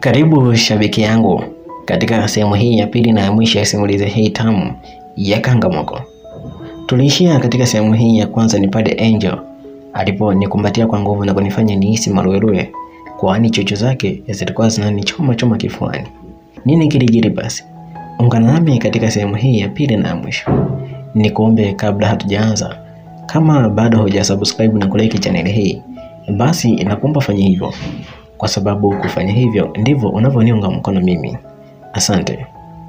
Karibu shabiki yangu katika sehemu hii ya pili na ya mwisho ya simulizi hii tamu ya Kangamoko. Tuliishia katika sehemu hii ya kwanza ni pale Angel aliponikumbatia kwa nguvu na kunifanya nihisi maruerue, kwani chocho zake zilikuwa zinanichoma choma kifuani. Nini kilijiri basi? Ungana nami katika sehemu hii ya pili na ya mwisho. Nikuombe kabla hatujaanza, kama bado hujasubscribe na kulike chaneli hii, basi nakuomba fanya hivyo, kwa sababu kufanya hivyo ndivyo unavyoniunga mkono mimi. Asante.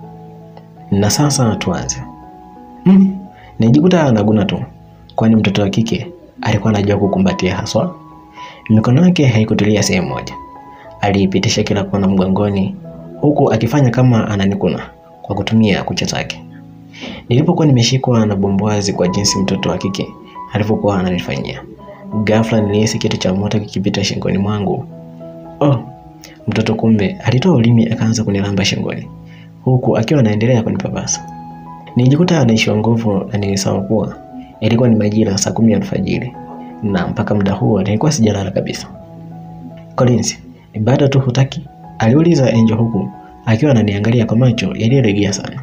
Na sasa tuanze. Hmm, nijikuta naguna tu, kwani mtoto wa kike alikuwa anajua kukumbatia haswa. Mikono yake haikutulia sehemu moja, aliipitisha kila kona mgongoni, huku akifanya kama ananikuna kwa kutumia kucha zake. Nilipokuwa nimeshikwa na bombwazi kwa jinsi mtoto wa kike alivyokuwa ananifanyia, ghafla nilihisi kitu cha moto kikipita shingoni mwangu. Oh, mtoto kumbe alitoa ulimi akaanza kunilamba shingoni, huku akiwa anaendelea kunipapasa. Nilijikuta anaishiwa nguvu na nilisahau kuwa ilikuwa ni majira saa kumi alfajiri na mpaka muda huo nilikuwa sijalala kabisa. Collins, bado tu hutaki? aliuliza Angel huku akiwa ananiangalia kwa macho yaliyolegea sana.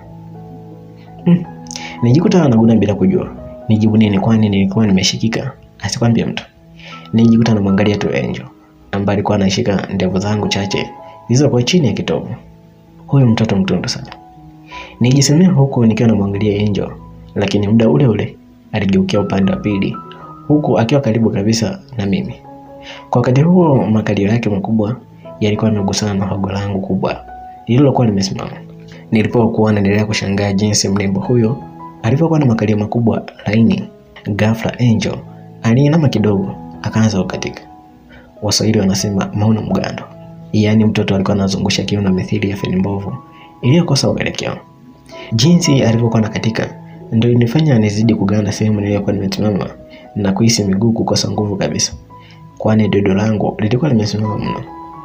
Hmm. Nilijikuta anaguna bila kujua nijibu nini, kwani nilikuwa nimeshikika asikwambie mtu. Nilijikuta namwangalia tu Angel ambaye alikuwa anashika ndevu zangu chache zilizokuwa chini ya kitovu. Huyu mtoto mtundu sana, nijisemea huku nikiwa namwangalia Angel, lakini muda ule ule aligeukia upande wa pili huku akiwa karibu kabisa na mimi. Kwa wakati huo makalio yake makubwa yalikuwa yamegusana na hogo langu kubwa lililokuwa limesimama. Nilipokuwa naendelea kushangaa jinsi mrembo huyo alivyokuwa na makalio makubwa laini, ghafla Angel aliinama kidogo akaanza kukatika. Waswahili wanasema mauna mgando, yaani mtoto alikuwa anazungusha kiuno mithili ya feni mbovu iliyokosa uelekeo. Jinsi alivyokuwa nakatika ndio ilinifanya nizidi kuganda sehemu niliyokuwa nimesimama na kuhisi miguu kukosa nguvu kabisa, kwani dodo langu lilikuwa limesimama mno.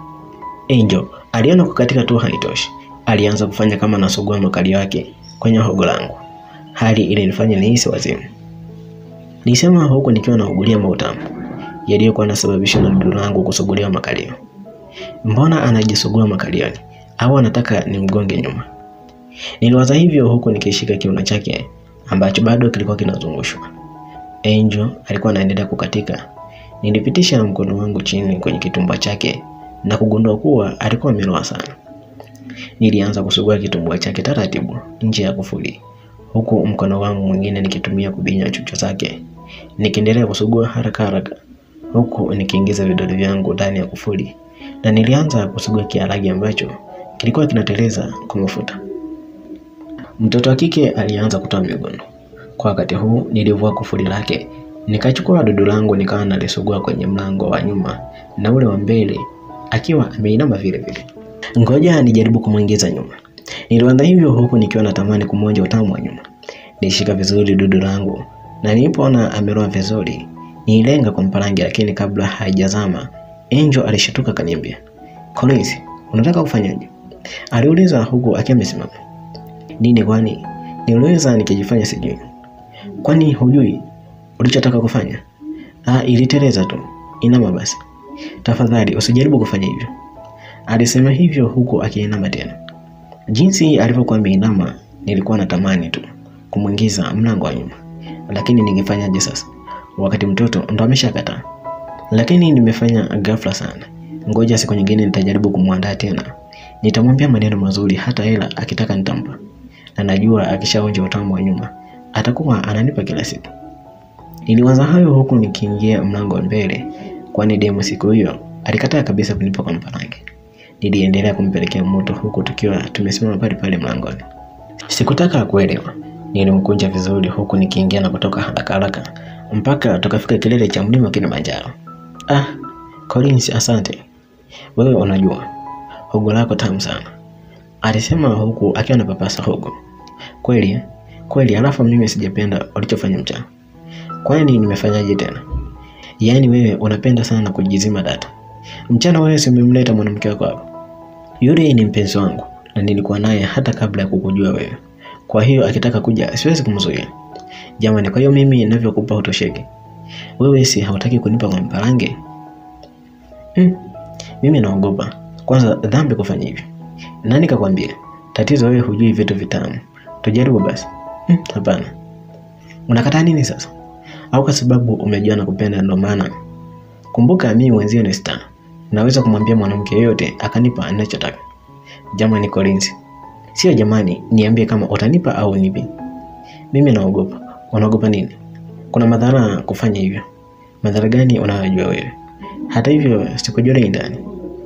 Angel aliona kukatika tu haitoshi, alianza kufanya kama anasugua makalio yake kwenye hogo langu, hali ilinifanya nihisi wazimu. Nilisema huku nikiwa naugulia mautamu yaliyokuwa yanasababishwa na dodo langu kusuguliwa makalio. Mbona anajisugua makalioni au anataka nimgonge nyuma? Niliwaza hivyo huku nikishika kiuno chake ambacho bado kilikuwa kinazungushwa. Angel alikuwa anaendelea kukatika. Nilipitisha mkono wangu chini kwenye kitumbua chake na kugundua kuwa alikuwa ameloa sana. Nilianza kusugua kitumbua chake taratibu nje ya kufuli, huku mkono wangu mwingine nikitumia kubinya chucho zake, nikiendelea kusugua haraka haraka, huku nikiingiza vidole vyangu ndani ya kufuli, na nilianza kusugua kiaragi ambacho kilikuwa kinateleza kwa mafuta. Mtoto wa kike alianza kutoa miguno. Kwa wakati huu nilivua kufuli lake, nikachukua dudu langu nikawa nalisugua kwenye mlango wa nyuma na ule wa mbele akiwa ameinama vile vile. Ngoja nijaribu kumwingiza nyuma. Nilianza hivyo huku nikiwa natamani kumwonja utamu wa nyuma. Nilishika vizuri dudu langu na nilipoona ameroa vizuri, nilenga kwa mparangi, lakini kabla haijazama Angel alishtuka kaniambia, Collins, unataka kufanyaje? Aliuliza huku akiwa amesimama. Nini kwani? Niliweza nikijifanya sijui. Kwani hujui ulichotaka kufanya? Ah, iliteleza tu. Inama basi. Tafadhali usijaribu kufanya hivyo. Alisema hivyo huku akiinama tena. Jinsi alivyokuwa ameinama, nilikuwa natamani tu kumwingiza mlango wa nyuma, lakini ningefanyaje sasa wakati mtoto ndo ameshakataa? Lakini nimefanya ghafla sana. Ngoja siku nyingine nitajaribu kumwandaa tena. Nitamwambia maneno mazuri, hata hela akitaka nitampa na najua akishaonja utamu wa nyuma atakuwa ananipa kila siku. Niliwaza hayo huku nikiingia mlango wa mbele, kwani demo siku hiyo alikataa kabisa kunipa kwa mparange. Niliendelea kumpelekea moto huku tukiwa tumesimama pale pale mlangoni. Sikutaka kuelewa, nilimkunja vizuri huku nikiingia na kutoka haraka haraka mpaka tukafika kilele cha mlima Kilimanjaro. Ah, Collins, asante. Wewe unajua hogo lako tamu sana, alisema huku akiwa anapapasa hogo. Kweli kweli, alafu mimi sijapenda ulichofanya mchana. Kwani nimefanyaje tena? Yaani wewe unapenda sana kujizima data. Mchana wewe si umemleta mwanamke wako hapa? Yule ni mpenzi wangu na nilikuwa naye hata kabla ya kukujua wewe. Kwa hiyo akitaka kuja siwezi kumzuia. Jamani, kwa hiyo mimi ninavyokupa utosheki. Wewe si hautaki kunipa kwa mparange? Hmm. Mimi naogopa Kwanza dhambi kufanya hivyo. Nani kakwambia? Tatizo wewe hujui vitu vitamu. Tujaribu basi. Hmm, hapana. Unakataa nini sasa? Au kwa sababu umejua na kupenda ndo maana? Kumbuka mimi mwenzio ni star. Naweza kumwambia mwanamke yoyote akanipa anachotaka. Jamani Collins. Sio jamani, niambie kama utanipa au nipi. Mimi naogopa. Unaogopa nini? Kuna madhara kufanya hivyo. Madhara gani unayojua wewe? Hata hivyo sikujua ndani.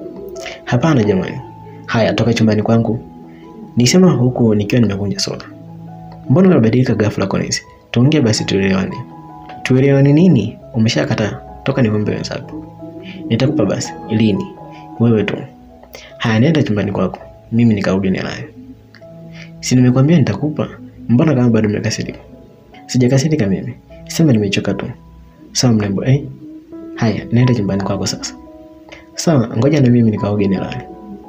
Hapana jamani. Haya, toka chumbani kwangu. Nisema huku nikiwa nimevunja soda. Mbona unabadilika ghafla Collins? Tuongee basi tuelewane. Tuelewane nini? Umeshakataa. Toka niombe wenzako. Nitakupa basi. Lini? Wewe tu. Haya, nenda chumbani kwako. Mimi nikarudi naye. Si nimekwambia nitakupa? Mbona kama bado umekasirika? Sijakasirika mimi. Sema nimechoka tu. Sawa mrembo, eh? Haya, nenda chumbani kwako sasa. Sawa, ngoja na mimi nikaoge nilale.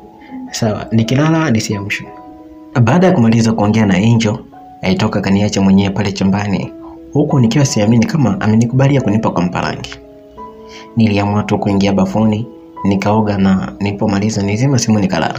Sawa, nikilala nisiamshwe. Baada ya kumaliza kuongea na Angel, aitoka kaniacha mwenyewe pale chumbani, huku nikiwa siamini kama amenikubalia kunipa kwa mparangi. Niliamua tu kuingia bafuni, nikaoga na nilipomaliza nizima simu nikalala.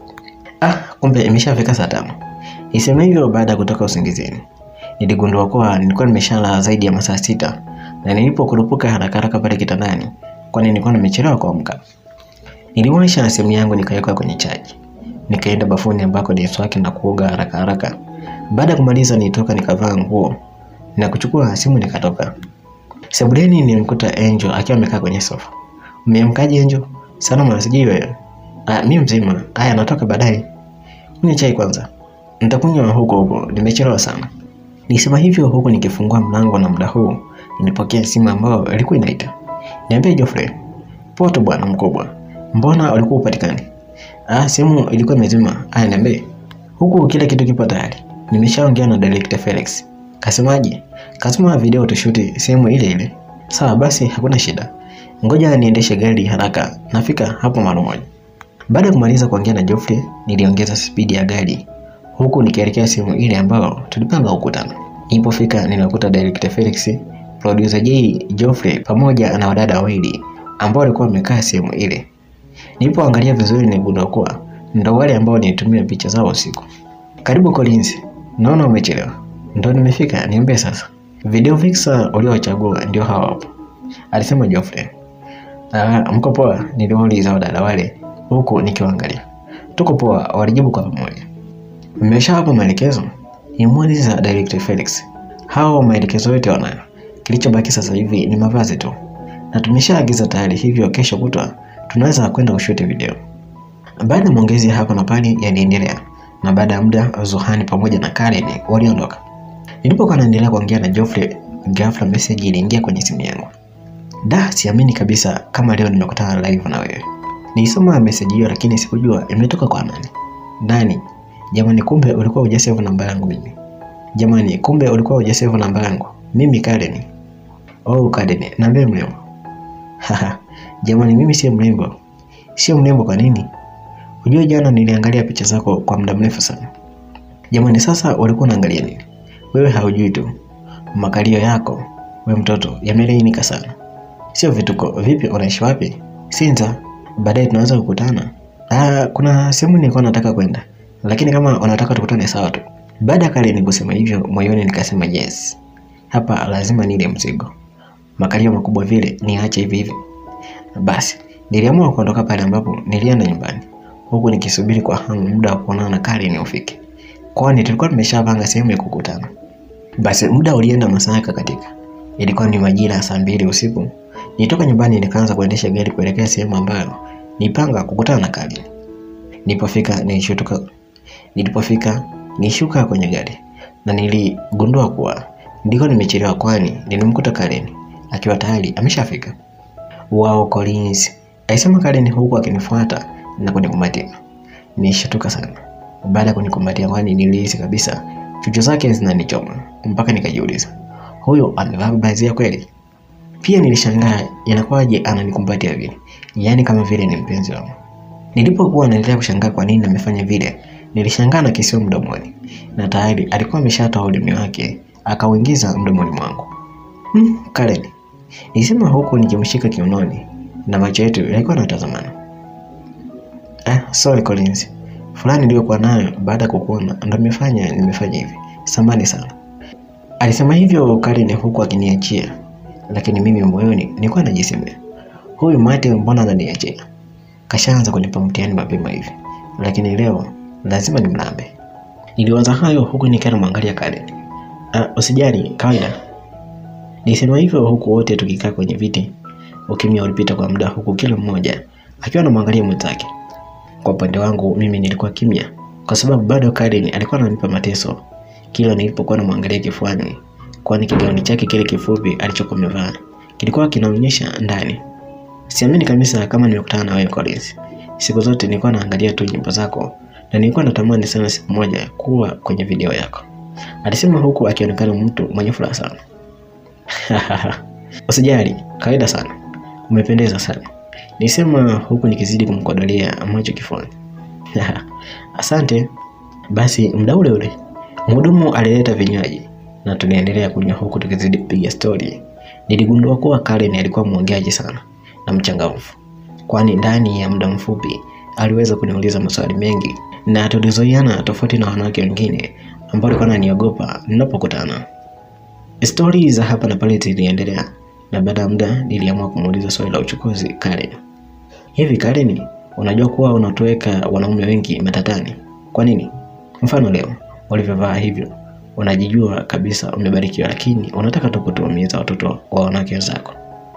Ah, kumbe imeshafika saa tano. Nisema hivyo baada ya kutoka usingizini. Niligundua kuwa nilikuwa nimeshalala zaidi ya masaa sita na nilipokurupuka haraka haraka pale kitandani, kwani nilikuwa nimechelewa kuamka. Niliwasha simu yangu nikaweka kwenye chaji. Nikaenda bafuni ambako ni swaki na kuoga haraka haraka. Baada ya kumaliza nitoka nikavaa nguo na kuchukua simu nikatoka. Sebuleni nilimkuta Angel akiwa amekaa kwenye sofa. Umeamkaje Angel? Salama sijui wewe. Ah, mimi mzima. Haya natoka baadaye. Kunywa chai kwanza. Nitakunywa huko huko, nimechelewa sana. Nisema hivyo huku nikifungua mlango na muda huu nilipokea simu ambayo ilikuwa inaita. Niambie Geoffrey. Poa tu bwana mkubwa. Mbona ulikuwa upatikani? Ah, simu ilikuwa imezima. Aya, niambie. Huku kila kitu kipo tayari. Nimeshaongea na director Felix. Kasemaje? Kasema video tushuti sehemu ile ile. Sawa basi, hakuna shida. Ngoja niendeshe gari haraka, nafika hapo mara moja. Baada ya kumaliza kuongea na Geoffrey, niliongeza spidi ya gari huku nikielekea sehemu ile ambayo tulipanga kukutana. Nilipofika ninakuta director Felix, producer J Geoffrey pamoja na wadada wawili ambao walikuwa wamekaa sehemu ile. Nilipoangalia vizuri niligundua kuwa ndo wale ambao nilitumia picha zao usiku. Karibu Collins, naona umechelewa. Ndo nimefika, niambie sasa. Video vixer uliochagua ndio hawa hapo, alisema Geoffrey. Ah, mko poa? Niliwauliza wadada wale huku nikiwaangalia. Tuko poa, walijibu kwa pamoja. Mmeshawapa maelekezo? Nimuuliza Director Felix. Hao maelekezo yote wanayo. Kilichobaki sasa hivi ni mavazi tu, na tumeshaagiza tayari, hivyo kesho kutwa tunaweza kwenda kushuti video. Baada ya maongezi hapa na pale yaliendelea, na baada ya muda Zuhani pamoja na Karen waliondoka. Nilipokuwa naendelea kuongea na Geoffrey, ghafla message iliingia kwenye simu yangu. Da, siamini kabisa kama leo nimekutana live na wewe. Nilisoma message hiyo lakini sikujua imetoka kwa nani. Nani? Jamani, kumbe ulikuwa hujasave namba yangu mimi. Jamani, kumbe ulikuwa hujasave namba yangu mimi Karen. Oh, Karen, niambie mrembo. Haha, jamani, mimi sio mrembo. Sio mrembo kwa nini? Unajua jana niliangalia picha zako kwa muda mrefu sana. Jamani, sasa ulikuwa unaangalia nini? Wewe haujui tu. Makalio yako, we mtoto, yamelainika sana. Sio vituko. Vipi, unaishi wapi? Sinza. Baadaye tunaweza kukutana. Ah, kuna sehemu nilikuwa nataka kwenda, lakini kama unataka tukutane sawa tu. Baada ya Karen kusema hivyo, moyoni nikasema yes, hapa lazima nile mzigo. Makalio makubwa vile niache hivi hivi. Basi niliamua kuondoka pale ambapo nilienda nyumbani, huku nikisubiri kwa hamu muda wa kuonana na Karen ufike, kwani tulikuwa tumeshapanga sehemu ya kukutana. Basi muda ulienda, masaa yakakatika. Ilikuwa ni majira ya saa mbili usiku. Nitoka nyumbani nikaanza kuendesha gari kuelekea sehemu ambayo nipanga kukutana na Karen. Nilipofika nilishuka, nilipofika nishuka kwenye gari na niligundua kuwa ndiko nimechelewa, kwani nilimkuta Karen akiwa tayari ameshafika. Wao Collins, alisema Karen huku akinifuata na kunikumbatia. Nilishtuka sana baada ya kunikumbatia, kwani nilihisi kabisa chuchu zake zinanichoma mpaka nikajiuliza, huyo amevaa mavazi ya kweli? Pia nilishangaa inakuwaje ananikumbatia vile, yaani kama vile ni mpenzi wangu. Nilipokuwa naendelea kushangaa kwa nini amefanya vile, nilishangaa na kisio mdomoni, na tayari alikuwa ameshatoa ulimi wake akauingiza mdomoni mwangu. Hmm, Karen, nilisema huku nikimshika kiunoni na macho yetu yalikuwa yanatazamana. Eh, sorry Collins. Fulani niliyokuwa nayo baada ya kukuona ndo nimefanya nimefanya hivi. Samani sana. Alisema hivyo Karen huku akiniachia, lakini mimi moyoni nilikuwa najisemea, huyu mate mbona ananiachia? Kashaanza kunipa mtihani mapema hivi, lakini leo lazima nimlambe. Niliwaza hayo huku nikiwa namwangalia Karen. Ah, usijali, kawaida. Nilisema hivyo huku wote tukikaa kwenye viti. Ukimya ulipita kwa muda huku kila mmoja akiwa anamwangalia mwenzake. Kwa upande wangu mimi nilikuwa kimya kwa sababu bado Karen alikuwa ananipa mateso kila nilipokuwa namwangalia kifuani, kwani kigauni chake kile kifupi alichokuwa amevaa kilikuwa kinaonyesha ndani. Siamini kabisa kama nimekutana na wewe Collins. Siku zote nilikuwa naangalia tu nyimbo zako na nilikuwa natamani sana siku moja kuwa kwenye video yako, alisema huku akionekana mtu mwenye furaha sana. Usijali, kawaida sana, umependeza sana, nisema huku nikizidi kumkodolea macho kifuani. Asante. Basi muda ule ule mhudumu alileta vinywaji na tuliendelea kunywa huku tukizidi kupiga stori. Niligundua kuwa Karen alikuwa mwongeaji sana na mchangamfu, kwani ndani ya muda mfupi aliweza kuniuliza maswali mengi na tulizoiana, tofauti na wanawake wengine ambao walikuwa wananiogopa ninapokutana. Stori za hapa na pale ziliendelea, na baada ya muda niliamua kumuuliza swali la uchukuzi Karen. Hivi Karen, unajua kuwa unatoweka wanaume wengi matatani? Kwa nini? Mfano leo ulivyovaa hivyo, unajijua kabisa umebarikiwa, lakini unataka tu kutuumiza watoto wa wanawake wenzako.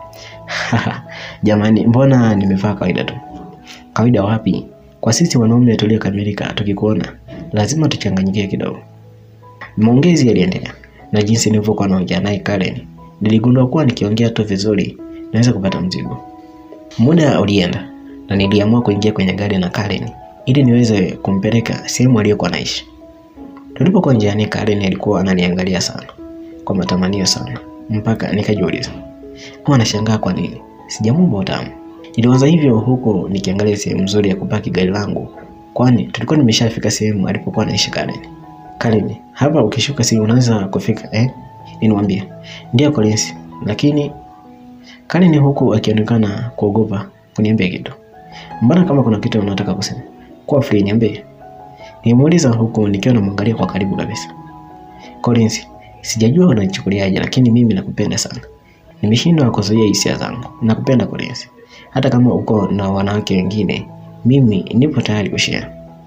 Jamani, mbona nimevaa kawaida tu? Kawaida wapi? Kwa sisi wanaume tuliokamilika, tukikuona lazima tuchanganyikie kidogo. Maongezi yaliendelea na jinsi nilivyokuwa naongea naye Karen, niligundua kuwa nikiongea tu vizuri naweza kupata mzigo. Muda ulienda na niliamua kuingia kwenye gari na Karen ili niweze kumpeleka sehemu aliyokuwa naishi. Tulipokuwa njiani, Karen alikuwa ananiangalia sana kwa matamanio sana, mpaka nikajiuliza huwa anashangaa kwa nini sijamuomba utamu. Niliwaza hivyo huku nikiangalia sehemu nzuri ya kupaki gari langu, kwani tulikuwa nimeshafika sehemu alipokuwa anaishi Karen. Karen, hapa ukishuka si unaweza kufika eh? Nilimwambia ndio Collins, lakini Karen huku akionekana kuogopa kuniambia kitu. Mbona kama kuna kitu unataka kusema? Kuwa free niambie. Nimuuliza huku nikiwa namwangalia kwa karibu kabisa. Collins, sijajua unanichukuliaje lakini mimi nakupenda sana. Nimeshindwa kuzuia hisia zangu. Nakupenda Collins. Hata kama uko na wanawake wengine, mimi nipo tayari kushare.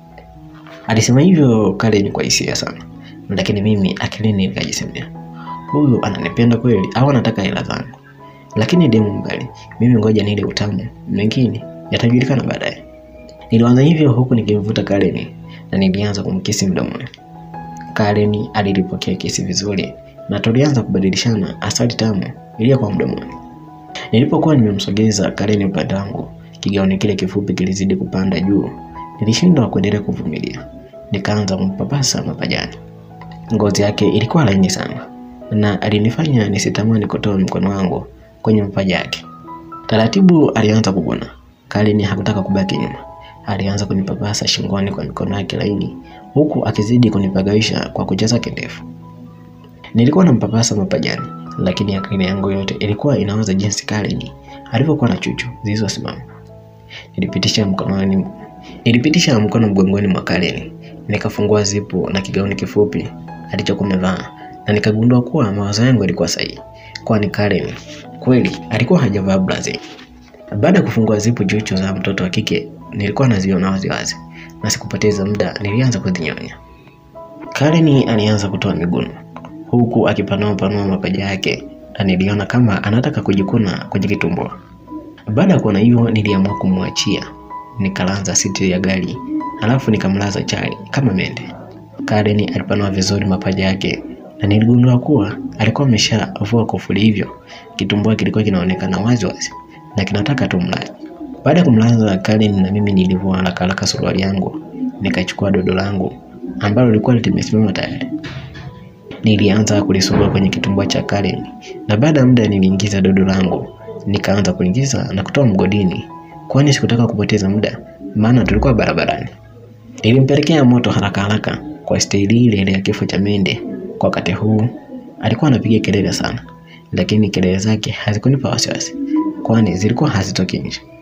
Alisema hivyo Karen kwa hisia sana. Lakini mimi akilini nikajisemea. Huyu ananipenda kweli au anataka hela zangu? Lakini demu mbali, mimi ngoja nile utamu, mengine yatajulikana baadaye. Nilianza hivyo huku nikimvuta Karen na nilianza kumkisi mdomoni. Karen alilipokea kesi vizuri na tulianza kubadilishana asali tamu iliyokuwa mdomoni. Nilipokuwa nimemsogeza Karen upande wangu, kigauni kile kifupi kilizidi kupanda juu. Nilishindwa kuendelea kuvumilia, nikaanza kumpapasa mapajani. Ngozi yake ilikuwa laini sana na alinifanya nisitamani kutoa mkono wangu kwenye mapaja yake. Taratibu alianza kuguna. Karen hakutaka kubaki nyuma alianza kunipapasa shingoni kwa mikono yake laini huku akizidi kunipagawisha kwa kucha zake ndefu. Nilikuwa nampapasa mapajani, lakini akili yangu yote ilikuwa inawaza jinsi Karen alivyokuwa na chuchu zilizosimama. Nilipitisha mkononi, nilipitisha mkono mgongoni mwa Karen, nikafungua zipu na kigauni kifupi alichokuwa amevaa na nikagundua kuwa mawazo yangu yalikuwa sahihi, kwani Karen kweli alikuwa hajavaa blazi. Baada ya kufungua zipu chuchu za mtoto wa kike nilikuwa naziona waziwazi na sikupoteza muda, nilianza kuzinyonya. Karen alianza kutoa miguno huku akipanua panua mapaja yake na niliona kama anataka kujikuna kwenye kitumbua. Baada ya kuona hivyo, niliamua kumwachia, nikalanza siti ya gari alafu nikamlaza chali kama mende. Karen alipanua vizuri mapaja yake na niligundua kuwa alikuwa ameshavua kufuli, hivyo kitumbua kilikuwa kinaonekana wazi wazi na kinataka tu mlaji. Baada ya kumlaza Karen na mimi nilivua haraka haraka suruali yangu, nikachukua dodo langu ambalo lilikuwa limesimama tayari. Nilianza kulisugua kwenye kitumbua cha Karen na baada ya muda niliingiza dodo langu, nikaanza kuingiza na kutoa mgodini, kwani sikutaka kupoteza muda, maana tulikuwa barabarani. Nilimpelekea moto haraka haraka kwa staili ile ile ya kifo cha mende. Kwa wakati huu alikuwa anapiga kelele sana, lakini kelele zake hazikunipa wasiwasi, kwani zilikuwa hazitoki nje.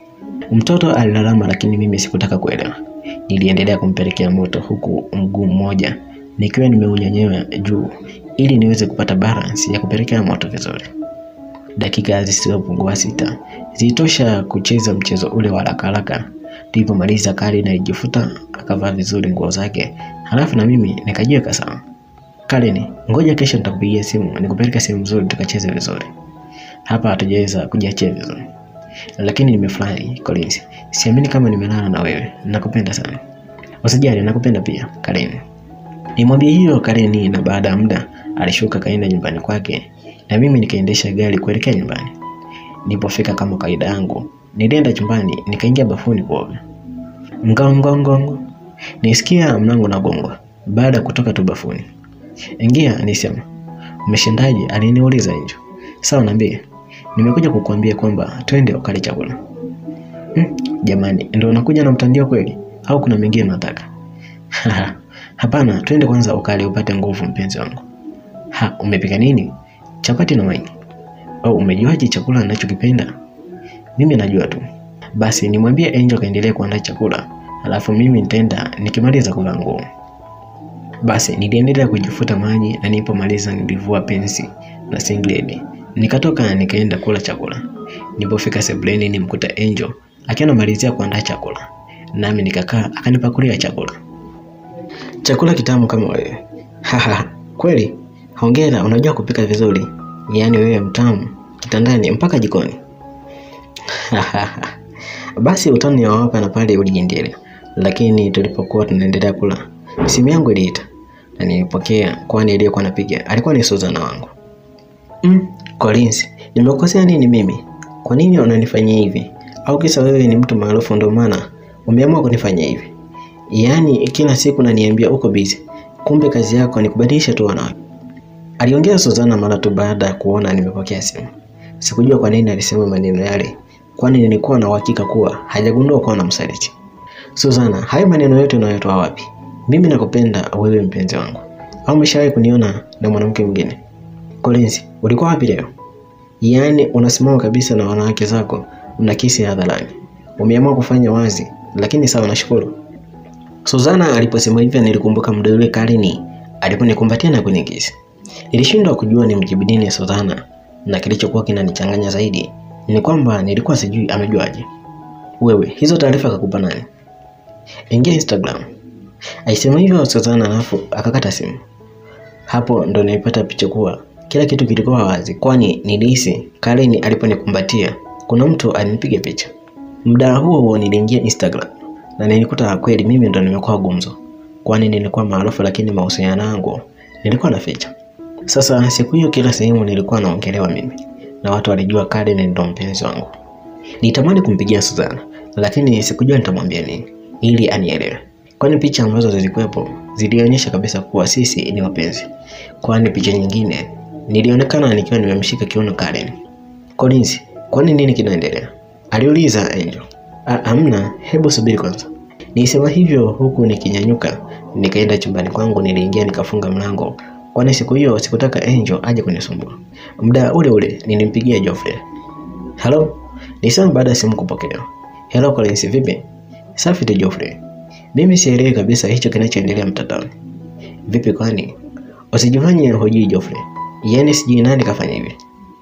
Mtoto alilalama, lakini mimi sikutaka kuelewa. Niliendelea kumpelekea moto, huku mguu mmoja nikiwa nimeunyanyua juu ili niweze kupata balance ya kupelekea moto vizuri. Dakika zisizopungua sita zilitosha kucheza mchezo ule wa haraka haraka. Tulipomaliza, Karen alijifuta akavaa vizuri nguo zake, halafu na mimi nikajiweka sawa. Karen, ngoja kesho nitakupigia simu nikupeleke sehemu nzuri tukacheze vizuri. Hapa hatujaweza kujiachia vizuri, lakini nimefurahi Collins. Siamini kama nimelala na wewe. Nakupenda sana. Usijali, nakupenda pia Karen. Nimwambie hiyo Karen, na baada ya muda alishuka kaenda nyumbani kwake, na mimi nikaendesha gari kuelekea nyumbani. Nilipofika kama kawaida yangu, nilienda chumbani nikaingia bafuni kuoga. Ngongongongo, nisikia mlango nagongwa baada ya kutoka tu bafuni. Ingia, nisema. Umeshindaje? Aliniuliza Angel. Sawa, niambie. Nimekuja kukuambia kwamba twende ukale chakula. Hmm, jamani, ndio unakuja na mtandio kweli au kuna mengine unataka? Hapana, twende kwanza ukale upate nguvu mpenzi wangu. Ha, umepika nini? Chapati na wali. Au umejuaje chakula ninachokipenda? Mimi najua tu. Basi nimwambie Angel kaendelee kuandaa chakula, alafu mimi nitaenda nikimaliza kuvaa nguo. Basi niliendelea kujifuta maji na nilipomaliza nilivua pensi na singlet. Nikatoka nikaenda kula chakula. Nilipofika sebuleni nimkuta Angel akiwa anamalizia kuandaa chakula. Nami nikakaa akanipakulia chakula. Chakula kitamu kama wewe. Haha, kweli? Hongera, unajua kupika vizuri. Yaani wewe mtamu kitandani mpaka jikoni. Basi utani wa hapa na pale uliendelea, lakini tulipokuwa tunaendelea kula, simu yangu iliita na nilipokea, kwani aliyekuwa anapiga alikuwa ni Suzana wangu. Mm, Collins, nimekosea nini mimi? Kwa nini unanifanyia hivi? Au kisa wewe ni mtu maarufu ndio maana umeamua kunifanyia hivi? Yaani kila siku naniambia uko busy, kumbe kazi yako ni kubadilisha tu wanawake. Aliongea Suzana mara tu baada ya kuona nimepokea simu. Sikujua kwa nini alisema maneno yale, kwani nilikuwa na uhakika kuwa hajagundua kuwa na msaliti. Suzana, hayo maneno yote unayotoa wapi? Mimi nakupenda wewe mpenzi wangu. Au umeshawahi kuniona na mwanamke mwingine? Collins, ulikuwa wapi leo? Yaani unasimama kabisa na wanawake zako mnakisi hadharani. Umeamua kufanya wazi, lakini sawa, nashukuru. Suzana aliposema hivyo nilikumbuka muda ule Karini aliponikumbatia na kunikisi. Nilishindwa kujua ni mjibu nini Suzana, na kilichokuwa kinanichanganya zaidi ni kwamba nilikuwa sijui amejuaje. Wewe, hizo taarifa kakupa nani? Ingia Instagram. Alisema hivyo Suzana, alafu akakata simu. Hapo ndo nilipata picha kuwa kila kitu kilikuwa wazi, kwani nilihisi Karini aliponikumbatia kuna mtu alinipiga picha. Muda huo huo niliingia Instagram na nilikuta kweli mimi ndo nimekuwa gumzo, kwani nilikuwa maarufu, lakini mahusiano yangu nilikuwa naficha. Sasa siku hiyo kila sehemu nilikuwa naongelewa mimi na watu walijua Karini ndo mpenzi wangu. Nitamani kumpigia Suzana, lakini sikujua nitamwambia nini ili anielewe, kwani picha ambazo zilikuwepo zilionyesha kabisa kuwa sisi ni wapenzi, kwani picha nyingine nilionekana nikiwa nimemshika kiuno Karen. Collins, kwani nini kinaendelea? aliuliza Angel. Amna, hebu subiri kwanza. Nilisema hivyo huku nikinyanyuka nikaenda chumbani kwangu. Niliingia nikafunga mlango, kwani siku hiyo sikutaka Angel aje kunisumbua. Muda ule ule nilimpigia Geoffrey. Hello, nilisema baada ya simu kupokelewa. Hello Collins, vipi? Safi tu Geoffrey. Mimi sielewi kabisa hicho kinachoendelea mtandaoni. Vipi kwani? Usijifanye hujui Geoffrey. Yaani sijui nani kafanya hivi.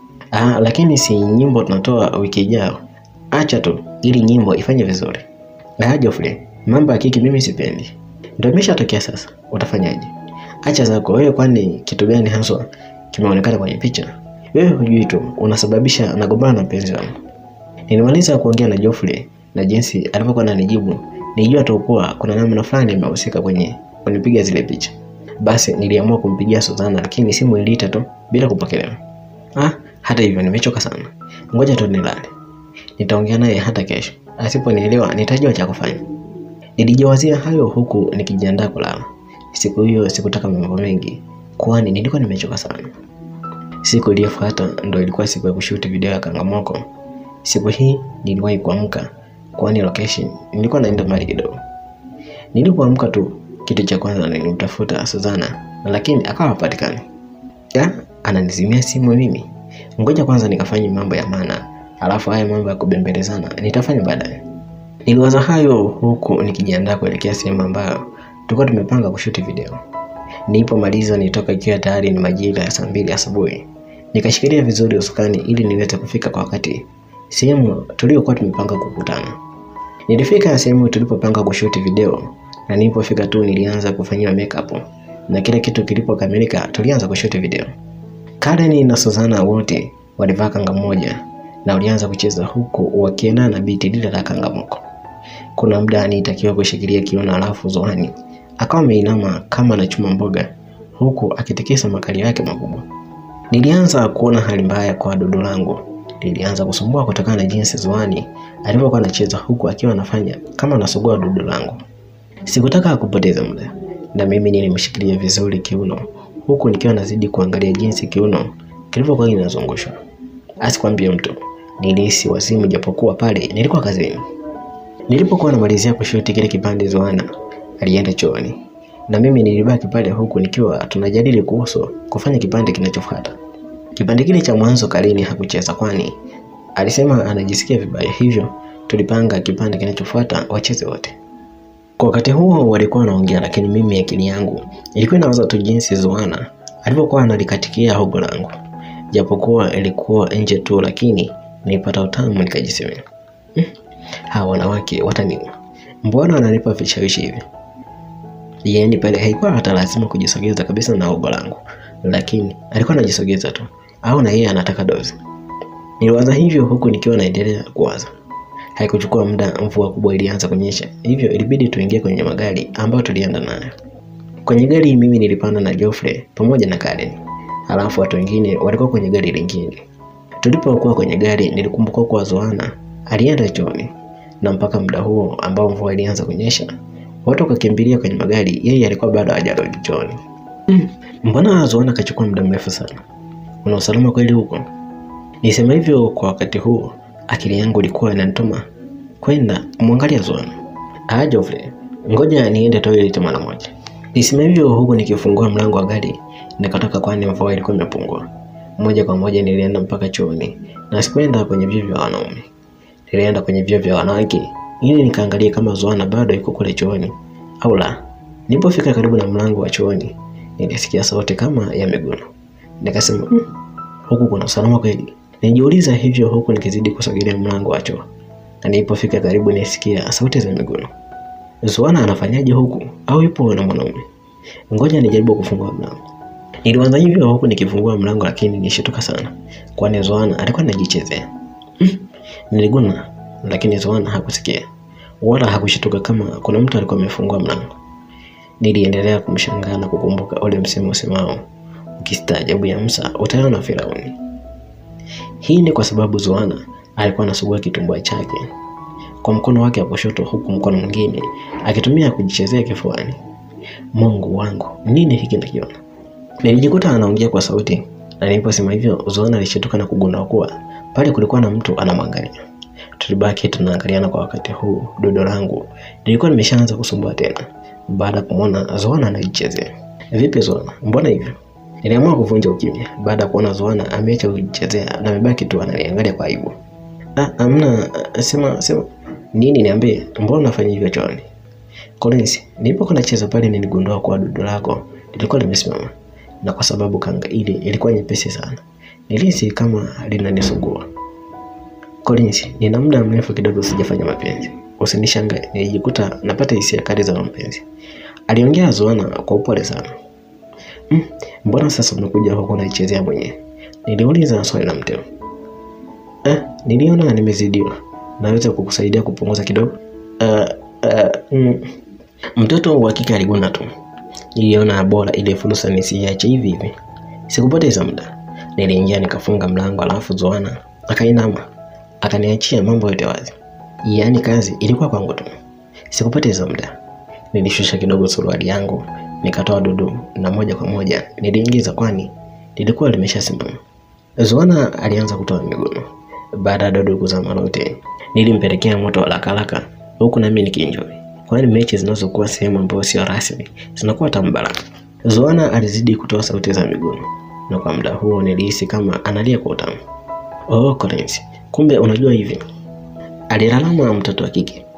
Ah, lakini si nyimbo tunatoa wiki ijayo. Acha tu ili nyimbo ifanye vizuri. Ah, Geoffrey, mambo ya kiki mimi sipendi. Ndio imeshatokea sasa. Utafanyaje? Acha zako wewe, kwani kitu gani haswa kimeonekana kwenye picha? Wewe hujui tu unasababisha nagombana na mpenzi wangu. Nilimaliza kuongea na Geoffrey na jinsi alivyokuwa ananijibu, nilijua tu kuwa kuna namna fulani imehusika kwenye kunipiga zile picha. Basi niliamua kumpigia Suzana, lakini simu iliita tu bila kupokelewa. Ah, hata hivyo nimechoka sana, ngoja tu nilale. Nitaongea naye hata kesho, asiponielewa nitajua cha kufanya. Nilijiwazia hayo huku nikijiandaa kulala. Siku hiyo sikutaka mambo mengi, kwani nilikuwa nimechoka sana. Siku iliyofuata ndo ilikuwa siku ya kushuti video ya Kangamoko. Siku hii niliwahi kuamka, kwani location nilikuwa naenda mbali kidogo. Nilipoamka tu kitu cha kwanza nilimtafuta Suzana, lakini akawa hapatikani. Ya, ananizimia simu mimi. Ngoja kwanza nikafanye mambo ya maana, alafu haya mambo ya kubembelezana nitafanya baadaye. Niliwaza hayo huku nikijiandaa kuelekea sehemu ambayo tulikuwa tumepanga kushuti video. Nilipomaliza nilitoka ikiwa tayari ni majira ya saa mbili asubuhi. Nikashikilia vizuri usukani ili niweze kufika kwa wakati sehemu tuliyokuwa tumepanga kukutana. Nilifika sehemu tulipopanga kushuti video na nilipofika tu nilianza kufanyiwa makeup na kila kitu kilipokamilika tulianza kushuti video. Karen na Suzana wote walivaa kanga moja na walianza kucheza huku wakiendana na biti lile la kangamoko. Kuna muda nilitakiwa kushikilia kiuno, alafu Zohani akawa ameinama kama anachuma mboga huku akitikisa makali yake makubwa. Nilianza kuona hali mbaya kwa dudu langu, lilianza kusumbua kutokana na jinsi Zohani alivyokuwa anacheza huku akiwa anafanya kama anasugua dudu langu. Sikutaka kupoteza muda na mimi nilimshikilia vizuri kiuno huku nikiwa nazidi kuangalia jinsi kiuno kilivyokuwa kinazungushwa. Asikwambie mtu, nilihisi wazimu japokuwa pale nilikuwa kazini. Nilipokuwa namalizia kushuti kile kipande, Zohana alienda chooni na mimi nilibaki pale huku nikiwa tunajadili kuhusu kufanya kipande kinachofuata. Kipande kile cha mwanzo Karen hakucheza kwani alisema anajisikia vibaya, hivyo tulipanga kipande kinachofuata wacheze wote. Kwa wakati huo walikuwa wanaongea, lakini mimi akili yangu ilikuwa inawaza tu jinsi Zohana alivyokuwa analikatikia hogo langu, japokuwa ilikuwa nje tu, lakini nilipata utamu nikajisemea, hm, hawa wanawake wataniua, mbona wananipa vishawishi hivi? Yaani pale haikuwa hata lazima kujisogeza kabisa na hogo langu, lakini alikuwa anajisogeza tu, au na yeye anataka dozi. Niliwaza hivyo huku nikiwa naendelea kuwaza. Haikuchukua muda, mvua kubwa ilianza kunyesha, hivyo ilibidi tuingie kwenye magari ambayo tulienda nayo. Kwenye gari mimi nilipanda na Geoffrey pamoja na Karen, halafu watu wengine walikuwa kwenye gari lingine. Tulipokuwa kwenye gari, nilikumbuka kwa Zohana alienda chooni, na mpaka muda huo ambao mvua ilianza kunyesha, watu wakakimbilia kwenye magari, yeye alikuwa bado hajarudi chooni. Mm, mbona Zohana akachukua muda mrefu sana? Kuna usalama kweli huko? Nisema hivyo kwa wakati huo akili yangu ilikuwa inanituma kwenda kumwangalia Zohana. Ah, Geoffrey, ngoja niende toilet mara moja. Nisema hivyo huku nikifungua mlango wa gari nikatoka, kwani mvua ilikuwa imepungua. Moja kwa moja nilienda mpaka chooni na sikwenda kwenye vyoo vya wanaume, nilienda kwenye vyoo vya wanawake ili nikaangalia kama Zohana bado yuko kule chooni au la. Nilipofika karibu na mlango wa chooni nilisikia sauti kama ya miguno, nikasema mm, huku kuna usalama kweli? Nijiuliza hivyo huku nikizidi kusogelea mlango wa choo, na nilipofika karibu nisikia sauti za miguno. Zohana anafanyaje huku au yupo na mwanaume? Ngoja nijaribu kufungua mlango. Nilianza hivyo huku nikifungua mlango, lakini nishituka sana, kwani Zohana alikuwa anajichezea. Mm, niliguna, lakini Zohana hakusikia wala hakushituka kama kuna mtu alikuwa amefungua mlango. Niliendelea kumshangaa na kukumbuka ule msemo usemao, ukistaajabu ya Musa utaona Firauni. Hii ni kwa sababu Zohana alikuwa anasugua kitumbua chake kwa mkono wake wa kushoto, huku mkono mwingine akitumia kujichezea kifuani. Mungu wangu, nini hiki nakiona? Nilijikuta anaongea kwa sauti, na niliposema hivyo, Zohana alishtuka na kugundua kuwa pale kulikuwa na mtu anamwangalia. Tulibaki tunaangaliana kwa wakati huu. Dodo langu nilikuwa nimeshaanza kusumbua tena baada ya kumwona Zohana anajichezea. Vipi Zohana, mbona hivyo? Niliamua kuvunja ukimya baada ya kuona Zohana ameacha kujichezea na amebaki tu ananiangalia kwa aibu. Ah, amna, sema sema nini? Niambie, mbona unafanya hivyo chooni? Collins, nilipokuwa nacheza pale niligundua kuwa dodo lako lilikuwa limesimama, na kwa sababu kanga ile ilikuwa nyepesi sana, nilihisi kama linanisugua. Collins, nina muda mrefu kidogo sijafanya mapenzi, usinishangae nilijikuta napata hisia kali za mapenzi, aliongea Zohana kwa upole sana. Mm, mbona sasa umekuja huko unaichezea mwenyewe? Niliuliza swali la mteo. Eh, niliona nimezidiwa, naweza kukusaidia kupunguza kidogo? Uh, uh, mm. Mtoto wa kike aliguna tu. Niliona bora ile fursa nisiache hivi hivi. Sikupoteza muda, niliingia nikafunga mlango, alafu Zohana akainama akaniachia mambo yote wazi. Yaani kazi ilikuwa kwangu tu. Sikupoteza muda, nilishusha kidogo suruali yangu nikatoa dudu na moja kwa moja niliingiza, kwani lilikuwa limeshasimama. Zohana alianza kutoa miguno. Baada ya dudu kuzama lote, nilimpelekea moto haraka haraka, huku nami nikienjoy, kwani mechi zinazokuwa sehemu ambayo sio rasmi zinakuwa tamu baraka. Zohana alizidi kutoa sauti za miguno, na kwa muda huo nilihisi kama analia kwa utamu. Oh, Collins, kumbe unajua hivi, alilalama mtoto wa kike.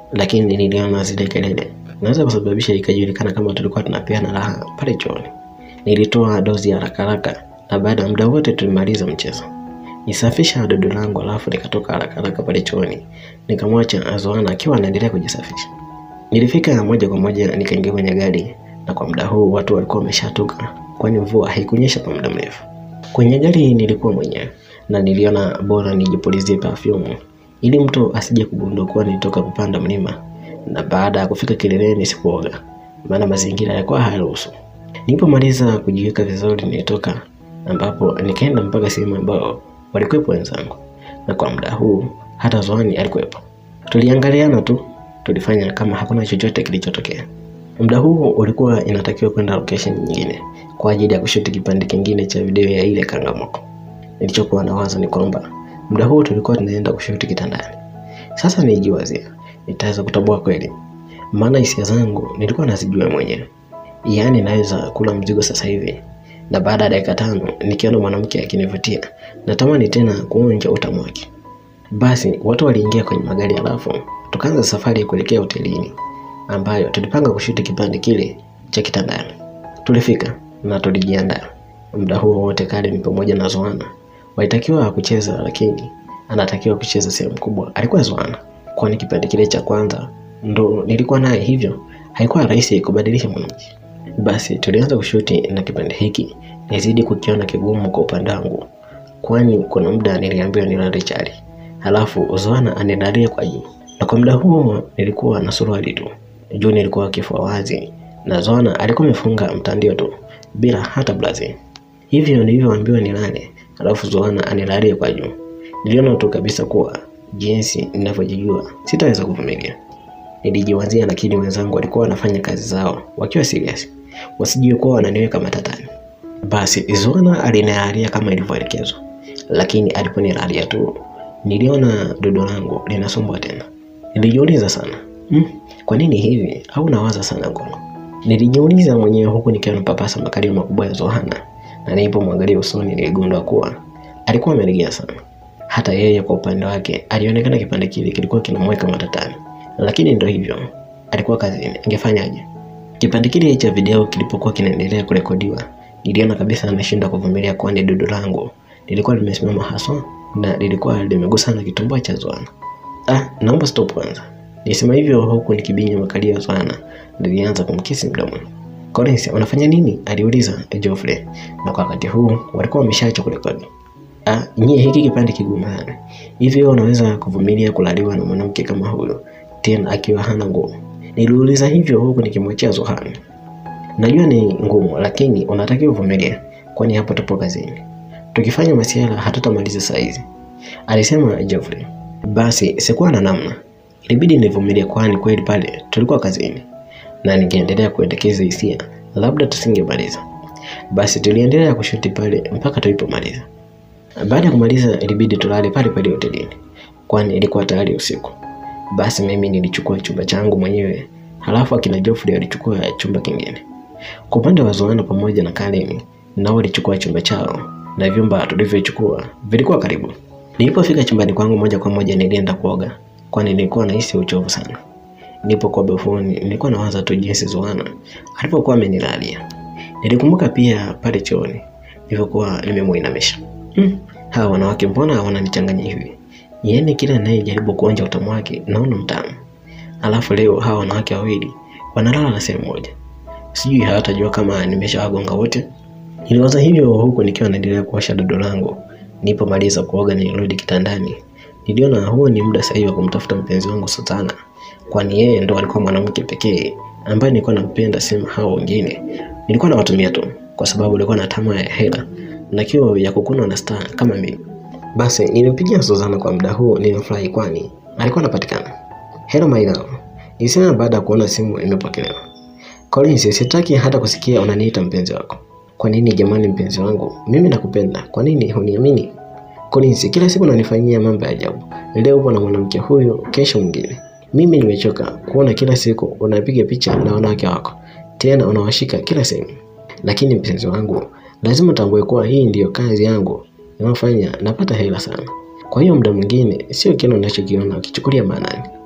lakini niliona zile kelele naweza kusababisha ikajulikana kama tulikuwa tunapeana raha pale chooni. Nilitoa dozi ya haraka haraka na baada ya muda wote tulimaliza mchezo. Nisafisha dodo langu alafu nikatoka haraka haraka pale chooni. Nikamwacha Zoana akiwa anaendelea kujisafisha. Nilifika moja kwa moja nikaingia kwenye gari na kwa muda huu watu walikuwa wameshatoka kwani mvua haikunyesha kwa muda mrefu. Kwenye gari nilikuwa mwenyewe na niliona bora nijipulizie perfume ili mtu asije kugundua kuwa nilitoka kupanda mlima na baada ya kufika kileleni sikuoga maana mazingira yalikuwa hayaruhusu. Nilipomaliza kujiweka vizuri nilitoka ambapo nikaenda mpaka sehemu ambao walikuwepo wenzangu na kwa muda huu hata Zoani alikuwepo. Tuliangaliana tu, tulifanya kama hakuna chochote kilichotokea. Muda huu ulikuwa inatakiwa kwenda location nyingine kwa ajili ya kushuti kipande kingine cha video ya ile kangamoko. Nilichokuwa nawaza ni kwamba muda huu tulikuwa tunaenda kushuti kitandani. Sasa nijiwazia nitaweza kutoboa kweli, maana hisia zangu nilikuwa nazijua mwenyewe. Yaani naweza kula mzigo sasa hivi na baada ya dakika tano nikiona mwanamke akinivutia natamani tena kuonja utamu wake. Basi watu waliingia kwenye magari halafu tukaanza safari ya kuelekea hotelini ambayo tulipanga kushuti kipande kile cha kitandani. Tulifika na tulijiandaa. Muda huo wote Karen pamoja na Zoana walitakiwa kucheza, lakini anatakiwa kucheza sehemu kubwa alikuwa Zoana, kwani kipande kile cha kwanza ndo nilikuwa naye, hivyo haikuwa rahisi kubadilisha mwanamke. Basi tulianza kushuti na kipande hiki nizidi kukiona kigumu kwa upande wangu, kwani kuna muda niliambiwa nilale chali, halafu Zoana anilalie kwa juu, na kwa muda huo nilikuwa na suruali tu, juu nilikuwa kifua wazi na Zoana alikuwa amefunga mtandio tu bila hata blazi. Hivyo nilivyoambiwa nilale, halafu Zoana anilalie kwa juu, niliona tu kabisa kuwa jinsi ninavyojijua sitaweza kuvumilia. Nilijiwazia, lakini wenzangu walikuwa wanafanya kazi zao wakiwa serious, wasijue kuwa wananiweka matatani. Basi Zoana alinilalia kama ilivyoelekezwa, lakini aliponilalia tu niliona dodo langu linasumbua tena. Nilijiuliza sana hmm, kwa nini hivi? Au nawaza sana ngono? Nilijiuliza mwenyewe huku nikiwa napapasa makalio makubwa ya Zohana, na nilipomwangalia usoni niligundua kuwa alikuwa amelegea sana. Hata yeye kwa upande wake alionekana kipande kile kilikuwa kinamweka matatani, lakini ndio hivyo, alikuwa kazini, angefanyaje? Kipande kile cha video kilipokuwa kinaendelea kurekodiwa, niliona kabisa anashindwa kuvumilia, kwani dodo langu lilikuwa limesimama haswa na lilikuwa limegusa na kitumbua cha Zohana. Ah, naomba stop kwanza. Nisema hivyo huku nikibinya makalio ya Zohana, nilianza kumkisi mdomoni. Collins, unafanya nini? aliuliza Geoffrey, na kwa wakati huu walikuwa wameshaacha kurekodi. Ah, nyie hiki kipande kigumu sana. Hivyo unaweza kuvumilia kulaliwa na mwanamke kama huyo tena akiwa hana nguo? Niliuliza hivyo huku nikimwachia Zohana. Najua ni ngumu, lakini unatakiwa uvumilie, kwani hapo tupo kazini. Tukifanya masiala hatutamaliza saa hizi, alisema Geoffrey. Basi sikuwa na namna, ilibidi nivumilie, kwani kweli pale tulikuwa kazini na ningeendelea kuendekeza hisia labda tusingemaliza. Basi tuliendelea kushuti pale mpaka tulipomaliza. Baada ya kumaliza, ilibidi tulale pale pale hotelini, kwani ilikuwa tayari usiku. Basi mimi nilichukua chumba changu mwenyewe, halafu akina Geoffrey alichukua chumba kingine. Kwa upande wa Zoana pamoja na Karen, nao walichukua chumba chao na vyumba tulivyochukua vilikuwa karibu. Nilipofika chumbani kwangu, moja kwa moja nilienda kuoga, kwani nilikuwa nahisi uchovu sana. Nilipokuwa bafuni, nilikuwa nawaza tu jinsi Zoana alipokuwa amenilalia. Nilikumbuka pia pale chooni nilivyokuwa nimemuinamisha. Hmm, hawa wanawake mbona wananichanganya hivi? Yaani kila anayejaribu kuonja utamu wake naona mtamu, alafu leo hawa wanawake wawili wanalala na sehemu moja. Sijui hawatajua kama nimeshawagonga wote. Niliwaza hivyo huku nikiwa naendelea kuosha dodo langu. Nilipomaliza kuoga, nilirudi kitandani. Niliona huo ni muda sahihi wa kumtafuta mpenzi wangu Sultana, kwani yeye ndo alikuwa mwanamke pekee ambaye nilikuwa nampenda, sema hao wengine nilikuwa nawatumia tu kwa sababu nilikuwa na tamaa ya hela na kiu ya kukunwa na star kama mimi. Basi nilimpigia Suzana kwa muda huu, nilimfurahi kwani alikuwa anapatikana. Hello my love, nilisema baada ya kuona simu imepokelewa. Collins, sitaki hata kusikia unaniita mpenzi wako. Kwa nini jamani, mpenzi wangu, mimi nakupenda. Kwa nini huniamini? Collins, kila siku unanifanyia mambo ya ajabu. Leo upo na mwanamke huyu, kesho mwingine. Mimi nimechoka kuona kila siku unapiga picha na wanawake wako, tena unawashika kila sehemu. Lakini mpenzi wangu, lazima utambue kuwa hii ndiyo kazi yangu inayofanya napata hela sana. Kwa hiyo muda mwingine sio kile unachokiona ukichukulia maanani.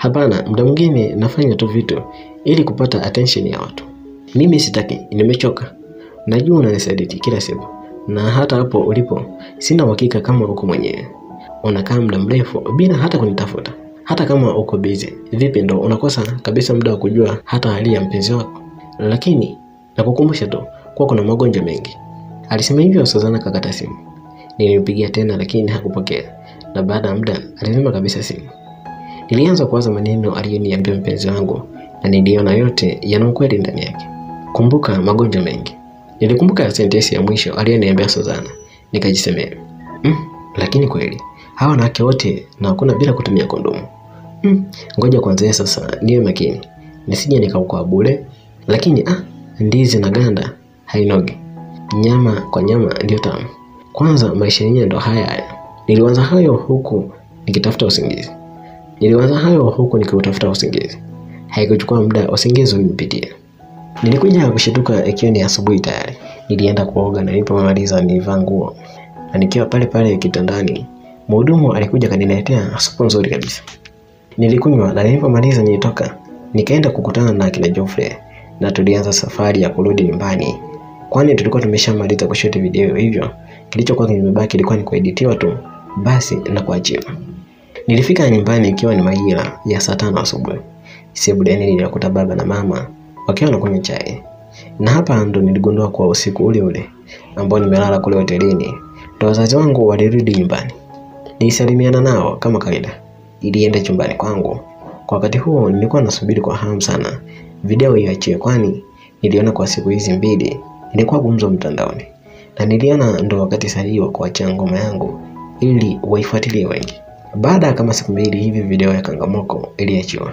Hapana, muda mwingine nafanya tu vitu ili kupata attention ya watu. Mimi sitaki, nimechoka. Najua unanisaliti kila siku, na hata hapo ulipo sina uhakika kama uko mwenyewe. Unakaa muda mrefu bila hata kunitafuta, hata kama uko busy. Vipi, ndo unakosa kabisa muda wa kujua hata hali ya mpenzi wako? Lakini nakukumbusha tu kuwa kuna magonjwa mengi. Alisema hivyo Suzana kakata simu. Nilimpigia tena lakini hakupokea, na baada ya muda alizima kabisa simu. Nilianza kuwaza maneno aliyoniambia mpenzi wangu na niliona yote yana ukweli ndani yake. Kumbuka magonjwa mengi. Nilikumbuka sentensi ya mwisho aliyoniambia Suzana, nikajisemea mm, lakini kweli hawa wanawake wote na hakuna bila kutumia kondomu. Mm, ngoja kwanza sasa niwe makini nisije nikaukwa bure. Lakini ah, ndizi na ganda hainogi, nyama kwa nyama ndio tamu. Kwanza maisha yenyewe ndo haya haya. Niliwaza hayo huku nikitafuta usingizi. Niliwaza hayo huku nikiutafuta usingizi. Haikuchukua muda, usingizi ulinipitia. Nilikuja kushituka ikiwa ni asubuhi tayari. Nilienda kuoga na nilipomaliza nilivaa nguo, na nikiwa pale pale kitandani, mhudumu alikuja kaniletea supu nzuri kabisa. Nilikunywa na nilipomaliza nilitoka, nikaenda kukutana na akina Geoffrey na tulianza safari ya kurudi nyumbani, kwani tulikuwa tumeshamaliza kushuti video, hivyo kilichokuwa kimebaki ilikuwa ni kueditiwa tu basi na kuachiwa. Nilifika nyumbani ikiwa ni majira ya saa tano asubuhi. Sebuleni niliwakuta baba na mama wakiwa wanakunywa chai, na hapa ndo niligundua kuwa usiku ule ule ambao nimelala kule hotelini ndo wazazi wangu walirudi nyumbani. Nilisalimiana nao kama kawaida, ilienda chumbani kwangu. Kwa wakati huo nilikuwa nasubiri kwa hamu sana video iachie, kwani niliona kwa siku hizi mbili nilikuwa gumzo mtandaoni, na niliona ndo wakati sahihi wa kuachia ngoma yangu ili waifuatilie wengi. Baada ya kama siku mbili hivi video ya Kangamoko iliachiwa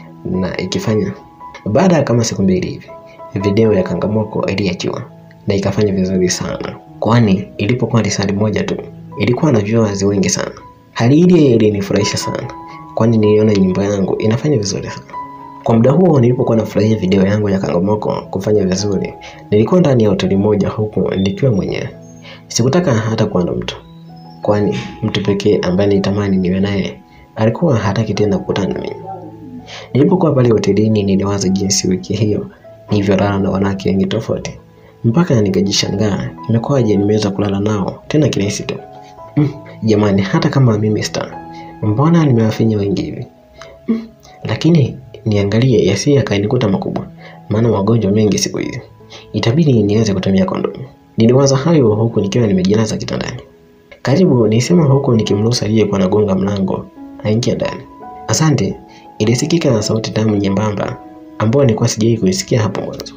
na ikifanya baada ya kama siku mbili hivi video ya Kangamoko iliachiwa na ikafanya vizuri sana, kwani ilipokuwa risali moja tu ilikuwa na viewers wengi sana. Hali ile ilinifurahisha sana, kwani niliona nyimbo yangu inafanya vizuri sana. Kwa muda huo nilipokuwa nafurahia video yangu ya Kangamoko kufanya vizuri, nilikuwa ndani ya hoteli moja huku nikiwa mwenyewe. Sikutaka hata kuwa na mtu, kwani mtu pekee ambaye nitamani niwe naye alikuwa hataki tena kukutana na mimi. Nilipokuwa pale hotelini, niliwaza jinsi wiki hiyo nilivyolala na wanawake wengi tofauti, mpaka nikajishangaa imekuwaje nimeweza kulala nao tena kirahisi tu. Mm, jamani, hata kama mimi star, mbona nimewafinya wengi hivi? Mm, lakini niangalie yasiye yakainikuta makubwa, maana magonjwa mengi siku hizi, itabidi niweze kutumia kondomu. Niliwaza hayo huku nikiwa nimejilaza kitandani. Karibu, nilisema huku nikimruhusu aliyekuwa anagonga mlango aingia ndani. Asante, ilisikika na sauti tamu nyembamba ambayo nilikuwa sijawahi kuisikia hapo mwanzo.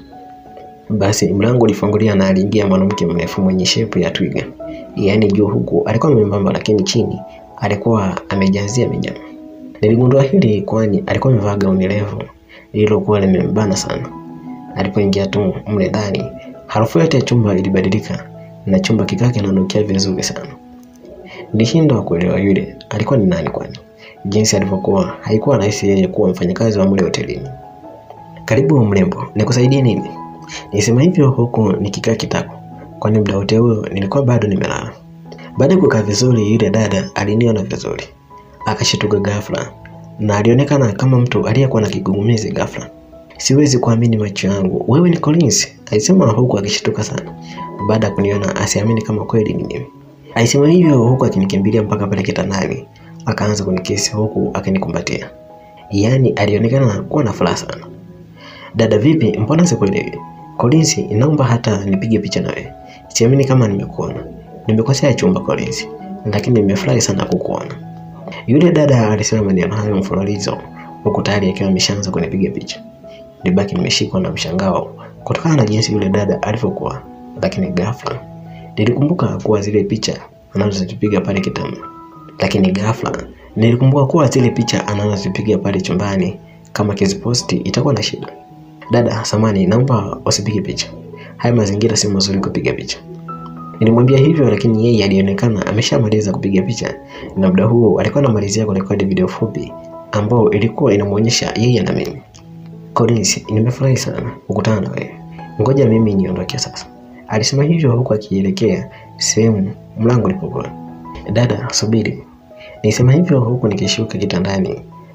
Basi mlango ulifungulia na aliingia mwanamke mrefu mwenye shepu ya twiga, yaani juu huku alikuwa mwembamba, lakini chini alikuwa amejazia minyama. Niligundua hili kwani alikuwa amevaa gauni refu lililokuwa limembana sana. Alipoingia tu mle ndani, harufu yote ya chumba ilibadilika na chumba kikaa kinanukia vizuri sana. Nilishindwa kuelewa yule alikuwa ni nani, kwani jinsi alivyokuwa haikuwa rahisi yeye kuwa mfanyakazi wa mle hotelini. Karibu mrembo, nikusaidie nini? Nilisema hivyo huku nikikaa kitako, kwani muda wote huo nilikuwa bado nimelala. Baada ya kukaa vizuri, yule dada aliniona vizuri, akashituka ghafla na alionekana kama mtu aliyekuwa na kigugumizi ghafla. Siwezi kuamini macho yangu, wewe ni Collins? Alisema huku akishtuka sana, baada ya kuniona asiamini kama kweli ni mimi. Alisema hivyo huku akinikimbilia mpaka pale kitandani, akaanza kunikisi huku akinikumbatia. Yaani alionekana kuwa na furaha sana. Dada vipi, mbona sikuelewi? Collins, naomba hata nipige picha na wewe. Siamini kama nimekuona. Nimekosea chumba Collins, lakini nimefurahi sana kukuona. Yule dada alisema maneno hayo mfululizo huku tayari akiwa ameshaanza kunipiga picha. Nilibaki nimeshikwa na mshangao kutokana na jinsi yule dada alivyokuwa, lakini ghafla nilikumbuka kuwa zile picha anazozipiga pale kitanda, lakini ghafla nilikumbuka kuwa zile picha anazozipiga pale chumbani, kama kiziposti itakuwa na shida. Dada samani, naomba usipige picha, haya mazingira si mazuri kupiga picha. Nilimwambia hivyo, lakini yeye alionekana ameshamaliza kupiga picha, na muda huo alikuwa anamalizia kurekodi video fupi ambayo ilikuwa inamwonyesha yeye na mimi. Collins, nimefurahi sana kukutana na wewe, ngoja mimi niondoke sasa, alisema hivyo huku akielekea sehemu mlango ulipokuwa. Dada subiri, nilisema hivyo huku nikishuka kitandani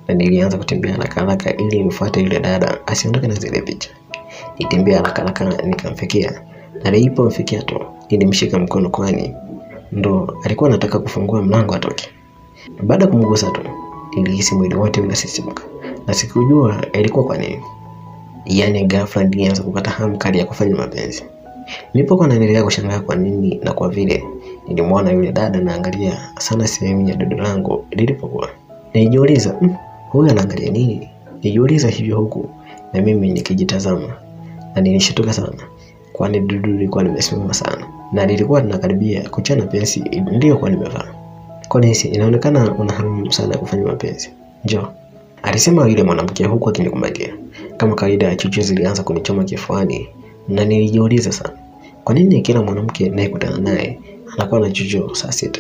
na nilianza kutembea haraka haraka ili nifuate yule dada asiondoke na zile picha. Nitembea haraka haraka nikamfikia, na nilipomfikia tu nilimshika mkono, kwani ndo alikuwa anataka kufungua mlango atoke. Baada ya kumgusa tu nilihisi mwili wote unasisimka na sikujua ilikuwa kwa nini. Yaani ghafla nilianza kupata hamu kali ya kufanya mapenzi. Nilipokuwa naendelea kushangaa kwa nini na kwa vile nilimwona yule dada naangalia sana sehemu ya dodo langu lilipokuwa. Nilijiuliza, "Mm, huyu anaangalia nini? Nilijiuliza hivyo huku na mimi nikijitazama na nilishtuka sana kwani dudu lilikuwa limesimama sana na lilikuwa linakaribia kuchana pensi niliyokuwa nimevaa. Kwani si inaonekana una hamu sana ya kufanya mapenzi? Njoo, alisema yule mwanamke huku akinikumbatia. Kama kawaida, chuchu zilianza kunichoma kifuani na nilijiuliza sana, kwa nini kila mwanamke ninayekutana naye anakuwa na chuchu saa sita?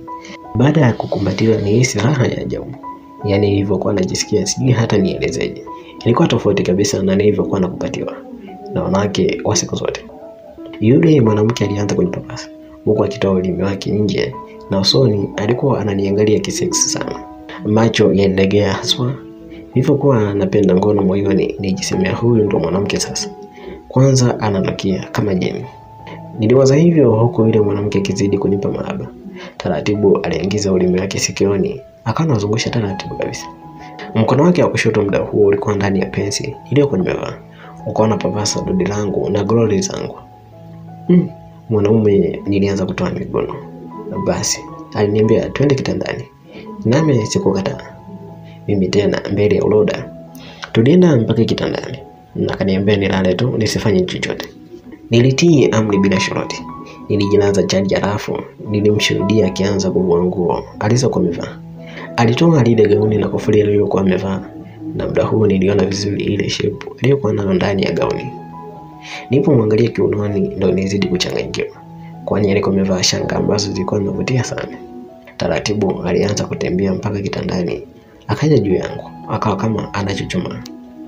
Baada ya kukumbatiwa, nilihisi raha ya ajabu, yaani nilivyokuwa najisikia, sijui hata nielezeje. Ilikuwa tofauti kabisa na nilivyokuwa nakupatiwa na wanawake wa siku zote. Yule mwanamke alianza kunipapasa huku akitoa ulimi wake nje na usoni alikuwa ananiangalia kiseksi sana. Macho yalilegea haswa. Nilivyokuwa napenda ngono moyoni, nijisemea huyu ndo mwanamke sasa. Kwanza ananukia kama jeni. Niliwaza hivyo huku yule mwanamke akizidi kunipa mahaba. Taratibu aliingiza ulimi wake sikioni, akawa anazungusha taratibu kabisa. Mkono wake wa kushoto muda huo ulikuwa ndani ya pensi iliyokuwa nimevaa, ukawa unapapasa dodi langu na glori zangu. Mm, mwanaume nilianza kutoa miguno. Basi aliniambia twende kitandani, nami sikukataa. Mimi tena mbele ya uloda, tulienda mpaka kitandani na kaniambia nilale tu nisifanye chochote. Nilitii amri bila shuruti. Nilijilaza chali, halafu nilimshuhudia akianza kuvua nguo alizokuwa amevaa. Alitoa lile gauni na kofia aliyokuwa amevaa, na muda huo niliona vizuri ile shepu aliyokuwa nayo ndani ya gauni. Nilipomwangalia kiunoni, ndo nizidi kuchanganyikiwa, kwani alikuwa amevaa shanga ambazo zilikuwa zinavutia sana. Taratibu alianza kutembea mpaka kitandani, akaja juu yangu, akawa kama anachuchuma.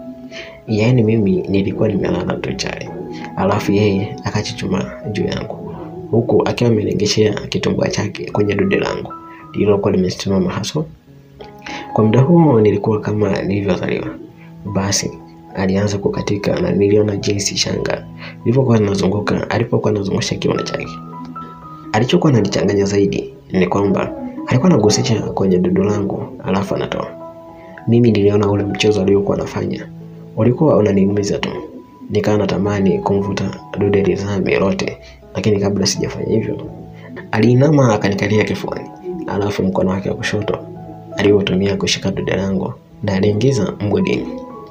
Yaani mimi nilikuwa nimelala tu chali, alafu yeye akachuchuma juu yangu, huku akiwa amenegeshea kitumbua chake kwenye dude langu lililokuwa limesimama haswa. Kwa muda huo nilikuwa kama nilivyozaliwa. Basi alianza kukatika na niliona jinsi shanga ilivyokuwa inazunguka alipokuwa anazungusha kiuno chake. Alichokuwa ananichanganya zaidi ni kwamba alikuwa anagusisha kwenye dudu langu alafu anatoa. Mimi niliona ule mchezo aliokuwa anafanya ulikuwa unaniumiza tu, nikawa natamani kumvuta dude lizame lote, lakini kabla sijafanya hivyo, aliinama akanikalia kifuani, alafu mkono wake wa kushoto aliotumia kushika dude langu na aliingiza mgodini.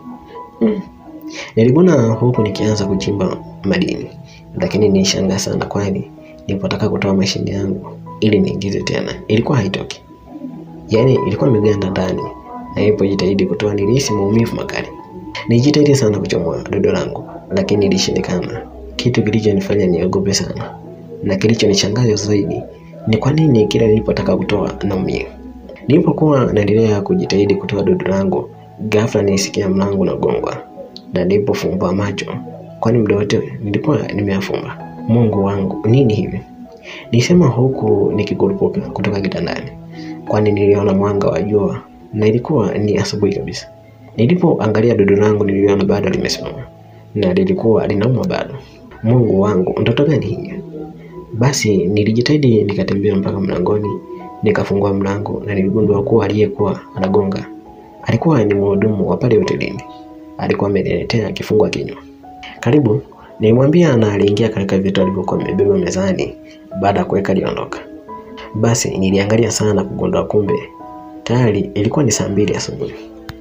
Mm. Niliguna huku nikianza kuchimba madini, lakini nilishangaa sana, kwani nilipotaka kutoa mashine yangu ili niingize tena ilikuwa haitoki, yaani ilikuwa imeganda ndani, na nilipojitahidi kutoa nilihisi maumivu makali. Nilijitahidi sana kuchomoa dodo langu, lakini ilishindikana, kitu kilichonifanya niogope sana, na kilichonishangaza zaidi ni kwa nini kila nilipotaka kutoa naumia. Nilipokuwa naendelea kujitahidi kutoa dodo langu, ghafla nilisikia mlango unagongwa na nilipofumbua macho, kwani muda wote nilikuwa nimeyafumba. Mungu wangu, nini hivi? Nilisema huku nikikurupuka kutoka kitandani, kwani niliona mwanga wa jua na ilikuwa ni asubuhi kabisa. Nilipoangalia dodo langu niliona bado limesimama na lilikuwa linauma bado. Mungu wangu, ndoto gani hii? Basi nilijitahidi nikatembea mpaka mlangoni, nikafungua mlango na niligundua kuwa aliyekuwa anagonga alikuwa ni mhudumu wa pale hotelini. Alikuwa ameniletea kifungua kinywa. Karibu, nilimwambia na aliingia katika vitu alivyokuwa amebeba mezani. Baada ya kuweka aliondoka. Basi niliangalia sana na kugundua kumbe tayari ilikuwa ni saa mbili asubuhi.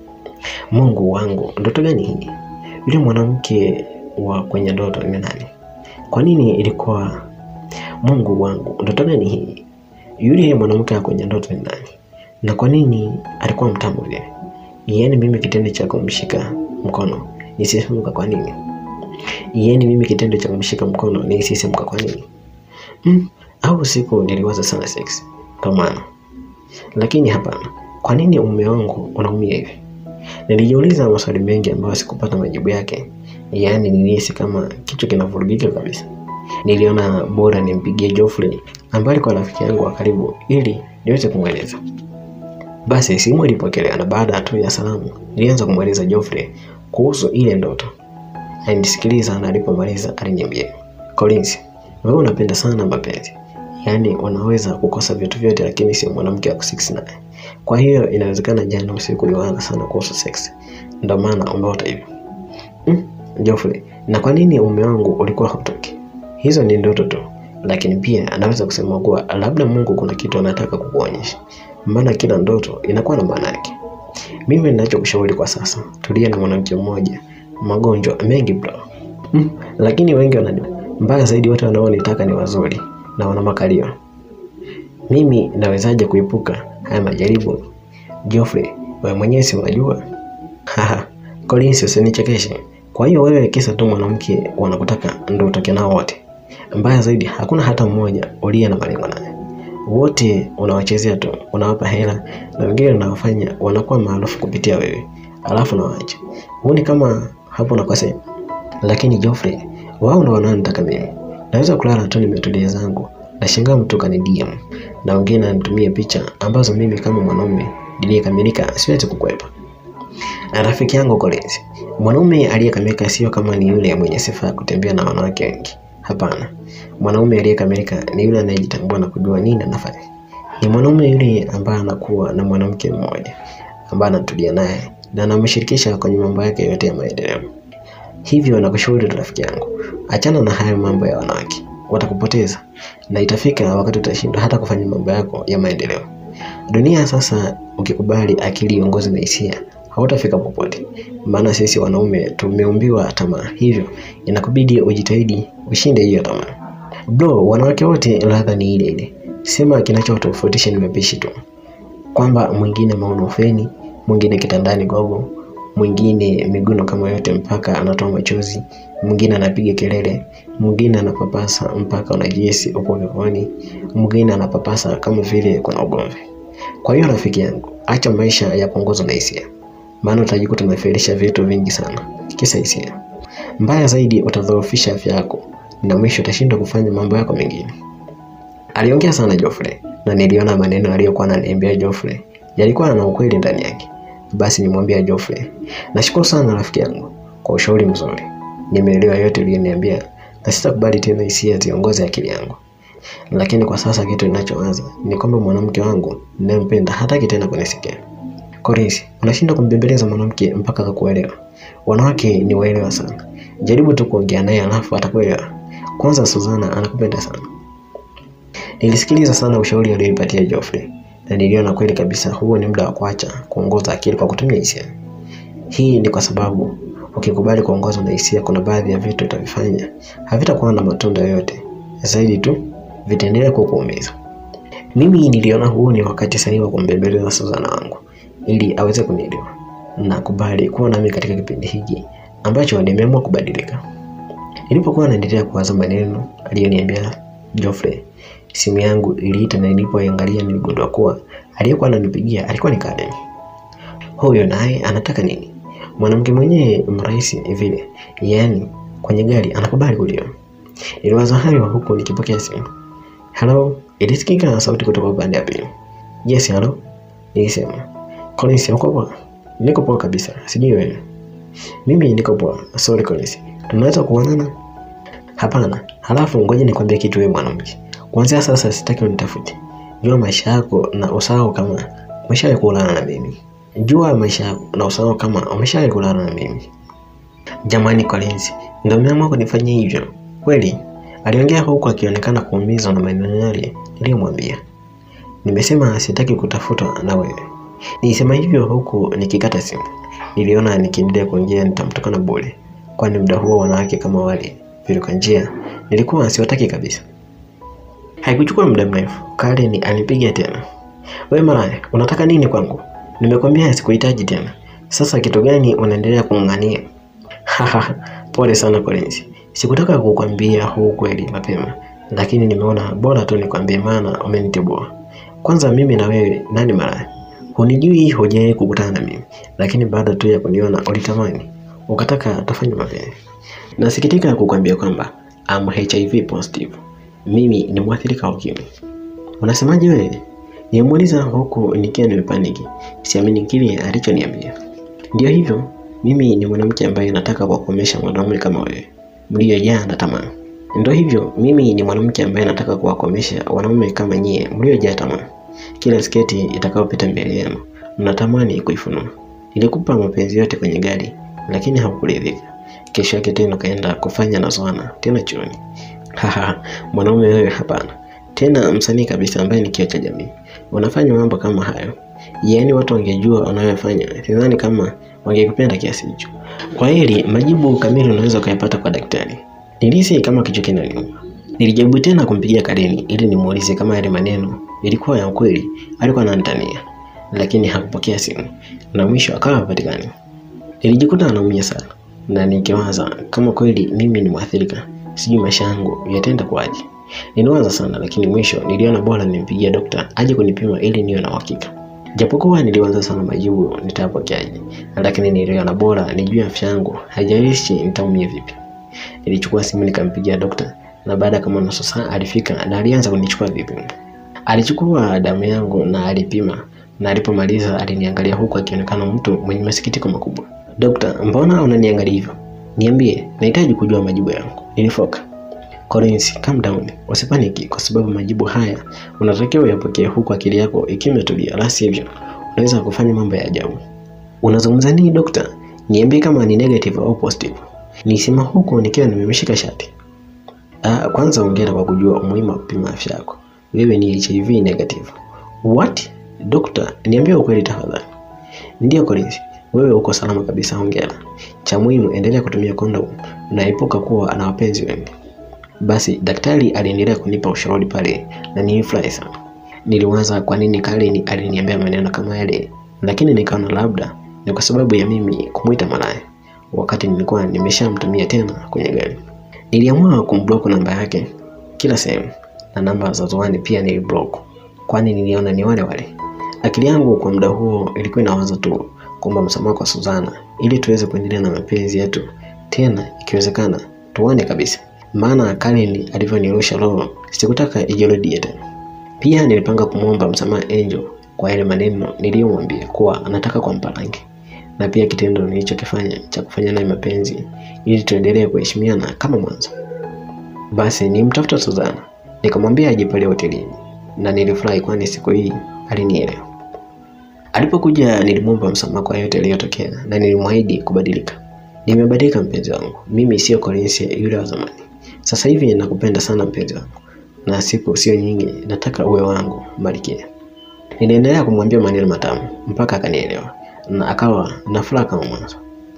Mungu wangu, ndoto gani hii? Yule mwanamke wa kwenye ndoto ni nani? Kwa nini ilikuwa? Mungu wangu, ndoto gani hii? Yule mwanamke wa kwenye ndoto ni nani? Na kwa nini alikuwa mtamu vile? Yaani mimi kitendo cha kumshika mkono nisisimuka kwa nini? Yaani mimi kitendo cha kumshika mkono nisisimuka kwa nini? Mm, au siku niliwaza sana sex kwa maana, lakini hapana. Kwa nini mume wangu unaumia hivi? Nilijiuliza maswali mengi ambayo sikupata majibu yake. Yaani nilihisi kama kichwa kinavurugika kabisa. Niliona bora nimpigie Geoffrey ambaye alikuwa rafiki yangu wa karibu ili niweze kumweleza. Basi simu ilipokelewa na baada tu ya salamu nilianza kumweleza Geoffrey kuhusu ile ndoto. Alinisikiliza na alipomaliza aliniambia, Collins, wewe unapenda sana mapenzi, yaani unaweza kukosa vitu vyote, lakini sio mwanamke wa kusex naye. Kwa hiyo inawezekana jana usiku uliwaza sana kuhusu sex, ndio maana umeota hivyo. Mm, Geoffrey, na kwa nini mume wangu ulikuwa hutoki? Hizo ni ndoto tu, lakini pia anaweza kusema kuwa labda Mungu kuna kitu anataka kukuonyesha, maana kila ndoto inakuwa na maana yake. Mimi ninachokushauri kwa sasa, tulia na mwanamke mmoja, magonjwa mengi bro. Mm, lakini wengi wana mbaya zaidi, wote wanaonitaka ni wazuri na wana makalio. Mimi nawezaje kuepuka haya majaribu? Geoffrey, wewe mwenyewe si unajua? Haha, Collins usinichekeshe. Kwa hiyo wewe kisa tu mwanamke wanakutaka ndio utoke nao wote. Mbaya zaidi hakuna hata mmoja uliye na malengo naye. Wote unawachezea tu, unawapa hela na wengine unawafanya wanakuwa maarufu kupitia wewe. Alafu nawaacha. Huoni kama hapo nakosea? Lakini Geoffrey, wao ndio wanaonitaka mimi. Naweza kulala tu nimetulia zangu. Nashangaa mtu kani DM na wengine anitumie picha ambazo mimi kama mwanaume niliyekamilika siwezi kukwepa. Na rafiki yangu Collins, mwanaume aliyekamilika sio kama ni yule mwenye sifa ya kutembea na wanawake wengi. Hapana, mwanaume aliyekamilika ni yule anayejitambua na kujua nini anafanya. Ni mwanaume yule ambaye anakuwa na mwanamke mmoja ambaye anatulia naye na anamshirikisha kwenye mambo yake yote ya maendeleo. Hivyo nakushauri rafiki yangu, achana na hayo mambo ya wanawake, watakupoteza na itafika wakati utashindwa hata kufanya mambo yako ya maendeleo. Dunia sasa, ukikubali akili iongoze na hisia, hautafika popote, maana sisi wanaume tumeumbiwa tamaa, hivyo inakubidi ujitahidi ushinde hiyo tamaa. Bro, wanawake wote ladha ni ile ile, sema kinachotofautisha ni mapishi tu, kwamba mwingine maono feni, mwingine kitandani gogo, mwingine miguno kama yote mpaka anatoa machozi, mwingine anapiga kelele, mwingine anapapasa mpaka unajihisi upo peponi, mwingine anapapasa kama vile kuna ugomvi. Kwa hiyo rafiki yangu, acha maisha ya kuongozwa na hisia, maana utajikuta umefelisha vitu vingi sana kisa hisia. Mbaya zaidi, utadhoofisha afya yako na mwisho utashindwa kufanya mambo yako mengine. Aliongea sana Geoffrey na niliona maneno aliyokuwa ananiambia Geoffrey yalikuwa na ukweli ndani yake. Basi nimwambia Geoffrey, nashukuru sana rafiki yangu kwa ushauri mzuri, nimeelewa yote uliyoniambia na sitakubali tena hisia ziongoze akili yangu. Lakini kwa sasa kitu ninachowaza ni kwamba mwanamke wangu ninayempenda hataki tena kunisikia. Collins, unashinda kumbembeleza mwanamke mpaka akakuelewa. Wanawake ni waelewa sana, jaribu tu kuongea naye alafu atakuelewa. Kwanza Suzana anakupenda sana. Nilisikiliza sana ushauri alionipatia Geoffrey na niliona kweli kabisa huo ni muda wa kuacha kuongoza akili kwa kutumia hisia. Hii ni kwa sababu ukikubali kuongozwa na hisia, kuna baadhi ya vitu utavifanya havitakuwa na matunda yoyote, zaidi tu vitaendelea kukuumiza. Mimi niliona huu ni wakati sahihi wa kumbembeleza Suzana wangu ili aweze kunielewa na kubali kuwa nami katika kipindi hiki ambacho nimeamua kubadilika. Nilipokuwa naendelea kuwaza maneno aliyoniambia Geoffrey, simu yangu iliita na nilipoangalia niligundua kuwa aliyekuwa ananipigia alikuwa ni Karen. Huyo naye anataka nini? Mwanamke mwenyewe mrahisi vile, yaani kwenye gari anakubali kuliwa. Niliwaza hayo huku nikipokea simu. Hello, ilisikika sauti kutoka upande wa pili. Yes, hello. Nilisema. Collins, uko poa? Niko poa kabisa. Sijui wewe. Mimi niko poa. Sorry Collins. Tunaweza kuonana? Hapana. Halafu ngoja nikwambie kitu wewe mwanamke. Kuanzia sasa sitaki unitafute. Jua maisha yako na usahau kama umeshawahi kulala na mimi. Jua maisha yako na usahau kama umeshawahi kulala na mimi. Jamani Collins, ndio umeamua kunifanyia hivyo? Kweli? Aliongea huku akionekana kuumizwa na maneno yale niliyomwambia. Nimesema sitaki kutafutwa na wewe. Nilisema hivyo huku nikikata simu. Niliona nikiendelea kuongea nitamtukana bure, kwani muda huo wanawake kama wale viruka njia nilikuwa siwataki kabisa. Haikuchukua muda mrefu, Karen alipiga tena. Wewe malaya, unataka nini kwangu? Nimekwambia sikuhitaji tena. Sasa kitu gani unaendelea kung'ang'ania? Haha, pole sana Collins. Sikutaka kukwambia huu kweli mapema, lakini nimeona bora tu nikwambie, maana umenitibua. Kwanza mimi na wewe nani malaya? Hunijui, hujawahi kukutana na mimi, lakini baada tu ya kuniona ulitamani, ukataka tufanye mapenzi. Nasikitika kukwambia kwamba am HIV positive. Mimi ni mwathirika wa ukimwi. Unasemaje wewe? Nimemuuliza huku nikiwa nimepaniki, siamini kile alichoniambia. Ndio hivyo, mimi ni mwanamke ambaye nataka kuwakomesha mwanaume kama wewe mliojaa na tamaa. Ndio hivyo, mimi ni mwanamke ambaye nataka kuwakomesha wanaume kama nyie mliojaa tamaa. Kila sketi itakayopita mbele yenu mnatamani kuifunua. Nilikupa mapenzi yote kwenye gari, lakini haukuridhika. Kesho yake tena ukaenda kufanya na Zoana tena chuoni. Haha, mwanaume wewe, hapana tena msanii kabisa ambaye ni kioo cha jamii. Unafanya mambo kama hayo, yaani watu wangejua unayofanya, sidhani kama wangekupenda kiasi hicho. Kwa hili majibu kamili unaweza ukayapata kwa daktari. Nilihisi kama kichwa kinaniuma. Nilijaribu tena kumpigia Karen ili nimuulize kama yale maneno ilikuwa ya ukweli, alikuwa ananitania, lakini hakupokea simu na mwisho akawa hapatikani. Nilijikuta anaumia sana na nikiwaza kama kweli mimi ni mwathirika, sijui maisha yangu yataenda kuwaje. Niliwaza sana lakini mwisho niliona bora nimpigie dokta aje kunipima ili niwe na uhakika. Japokuwa niliwaza sana majibu nitapokeaje, lakini niliona bora nijue afya yangu, haijalishi nitaumia vipi. Nilichukua simu nikampigia dokta na baada ya kama nusu saa alifika na alianza kunichukua vipimo. Alichukua damu yangu na alipima na alipomaliza aliniangalia huku akionekana mtu mwenye masikitiko makubwa. Dokta, mbona unaniangalia hivyo? Niambie, nahitaji kujua majibu yangu. Nilifoka. Collins, calm down. Usipaniki kwa sababu majibu haya unatakiwa uyapokee huku akili yako ikiwa imetulia, la sivyo unaweza kufanya mambo ya ajabu. Unazungumza nini dokta? Niambie kama ni negative au positive. Nisema huku nikiwa nimemshika shati. Ah, kwanza hongera kwa kujua umuhimu wa kupima afya yako. Wewe ni HIV negative. What? Dokta, niambie ukweli tafadhali. Ndiyo Collins, wewe uko salama kabisa, hongera. Cha muhimu endelea kutumia kondom na epuka kuwa na wapenzi wengi. Basi daktari aliendelea kunipa ushauri pale na nilifurahi sana. Niliwaza kwa nini Karen aliniambia maneno kama yale, lakini nikaona labda ni kwa sababu ya mimi kumwita malaya wakati nilikuwa nimeshamtumia tena kwenye gari. Niliamua kumblock namba yake kila sehemu na namba za Zoani pia niliblock, kwani niliona ni wale wale. Akili yangu kwa muda huo ilikuwa inawaza tu kuomba msamaha kwa Suzana ili tuweze kuendelea na mapenzi yetu tena, ikiwezekana tuone kabisa maana Karen alivyonirusha roho sikutaka ijirudie tena. Pia nilipanga kumwomba msamaha Angel kwa yale maneno niliyomwambia kuwa anataka kumpa rangi, na pia kitendo nilichokifanya cha kufanya naye mapenzi ili tuendelee kuheshimiana kama mwanzo. Basi nimtafuta Suzana nikamwambia aje pale hotelini, na nilifurahi kwani siku hii alinielewa. Alipokuja nilimwomba msamaha kwa yote yaliyotokea na nilimwahidi kubadilika. Nimebadilika mpenzi wangu, mimi sio Collins yule wa zamani. Sasa hivi nakupenda sana mpenzi wangu, na siku sio nyingi, nataka uwe wangu Malkia. Niliendelea kumwambia maneno matamu mpaka akanielewa na akawa na furaha kama mwanzo.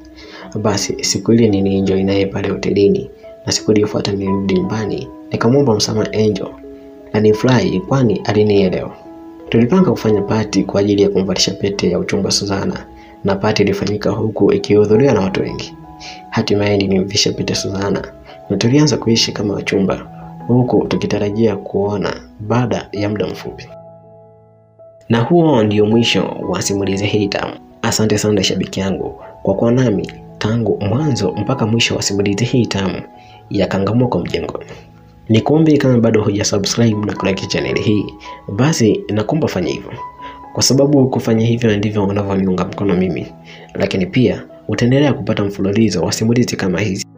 Basi siku ile nilienjoy naye pale hotelini, na siku iliyofuata nilirudi nyumbani nikamwomba msamaha Angel na nifurahi kwani alinielewa. Tulipanga kufanya pati kwa ajili ya kumvalisha pete ya uchumba Suzana, na pati ilifanyika huku ikihudhuriwa na watu wengi. Hatimaye nilimvisha pete Suzana na tulianza kuishi kama wachumba huku tukitarajia kuona baada ya muda mfupi. Na huo ndio mwisho wa simulizi hii tamu. Asante sana shabiki yangu kwa kuwa nami tangu mwanzo mpaka mwisho wa simulizi hii tamu ya Kangamoko Mjengoni. Nikuombe kama bado huja subscribe na kulike channel hii, basi nakuomba fanya hivyo, kwa sababu kufanya hivyo ndivyo unavyoniunga mkono mimi, lakini pia utaendelea kupata mfululizo wa simulizi kama hizi.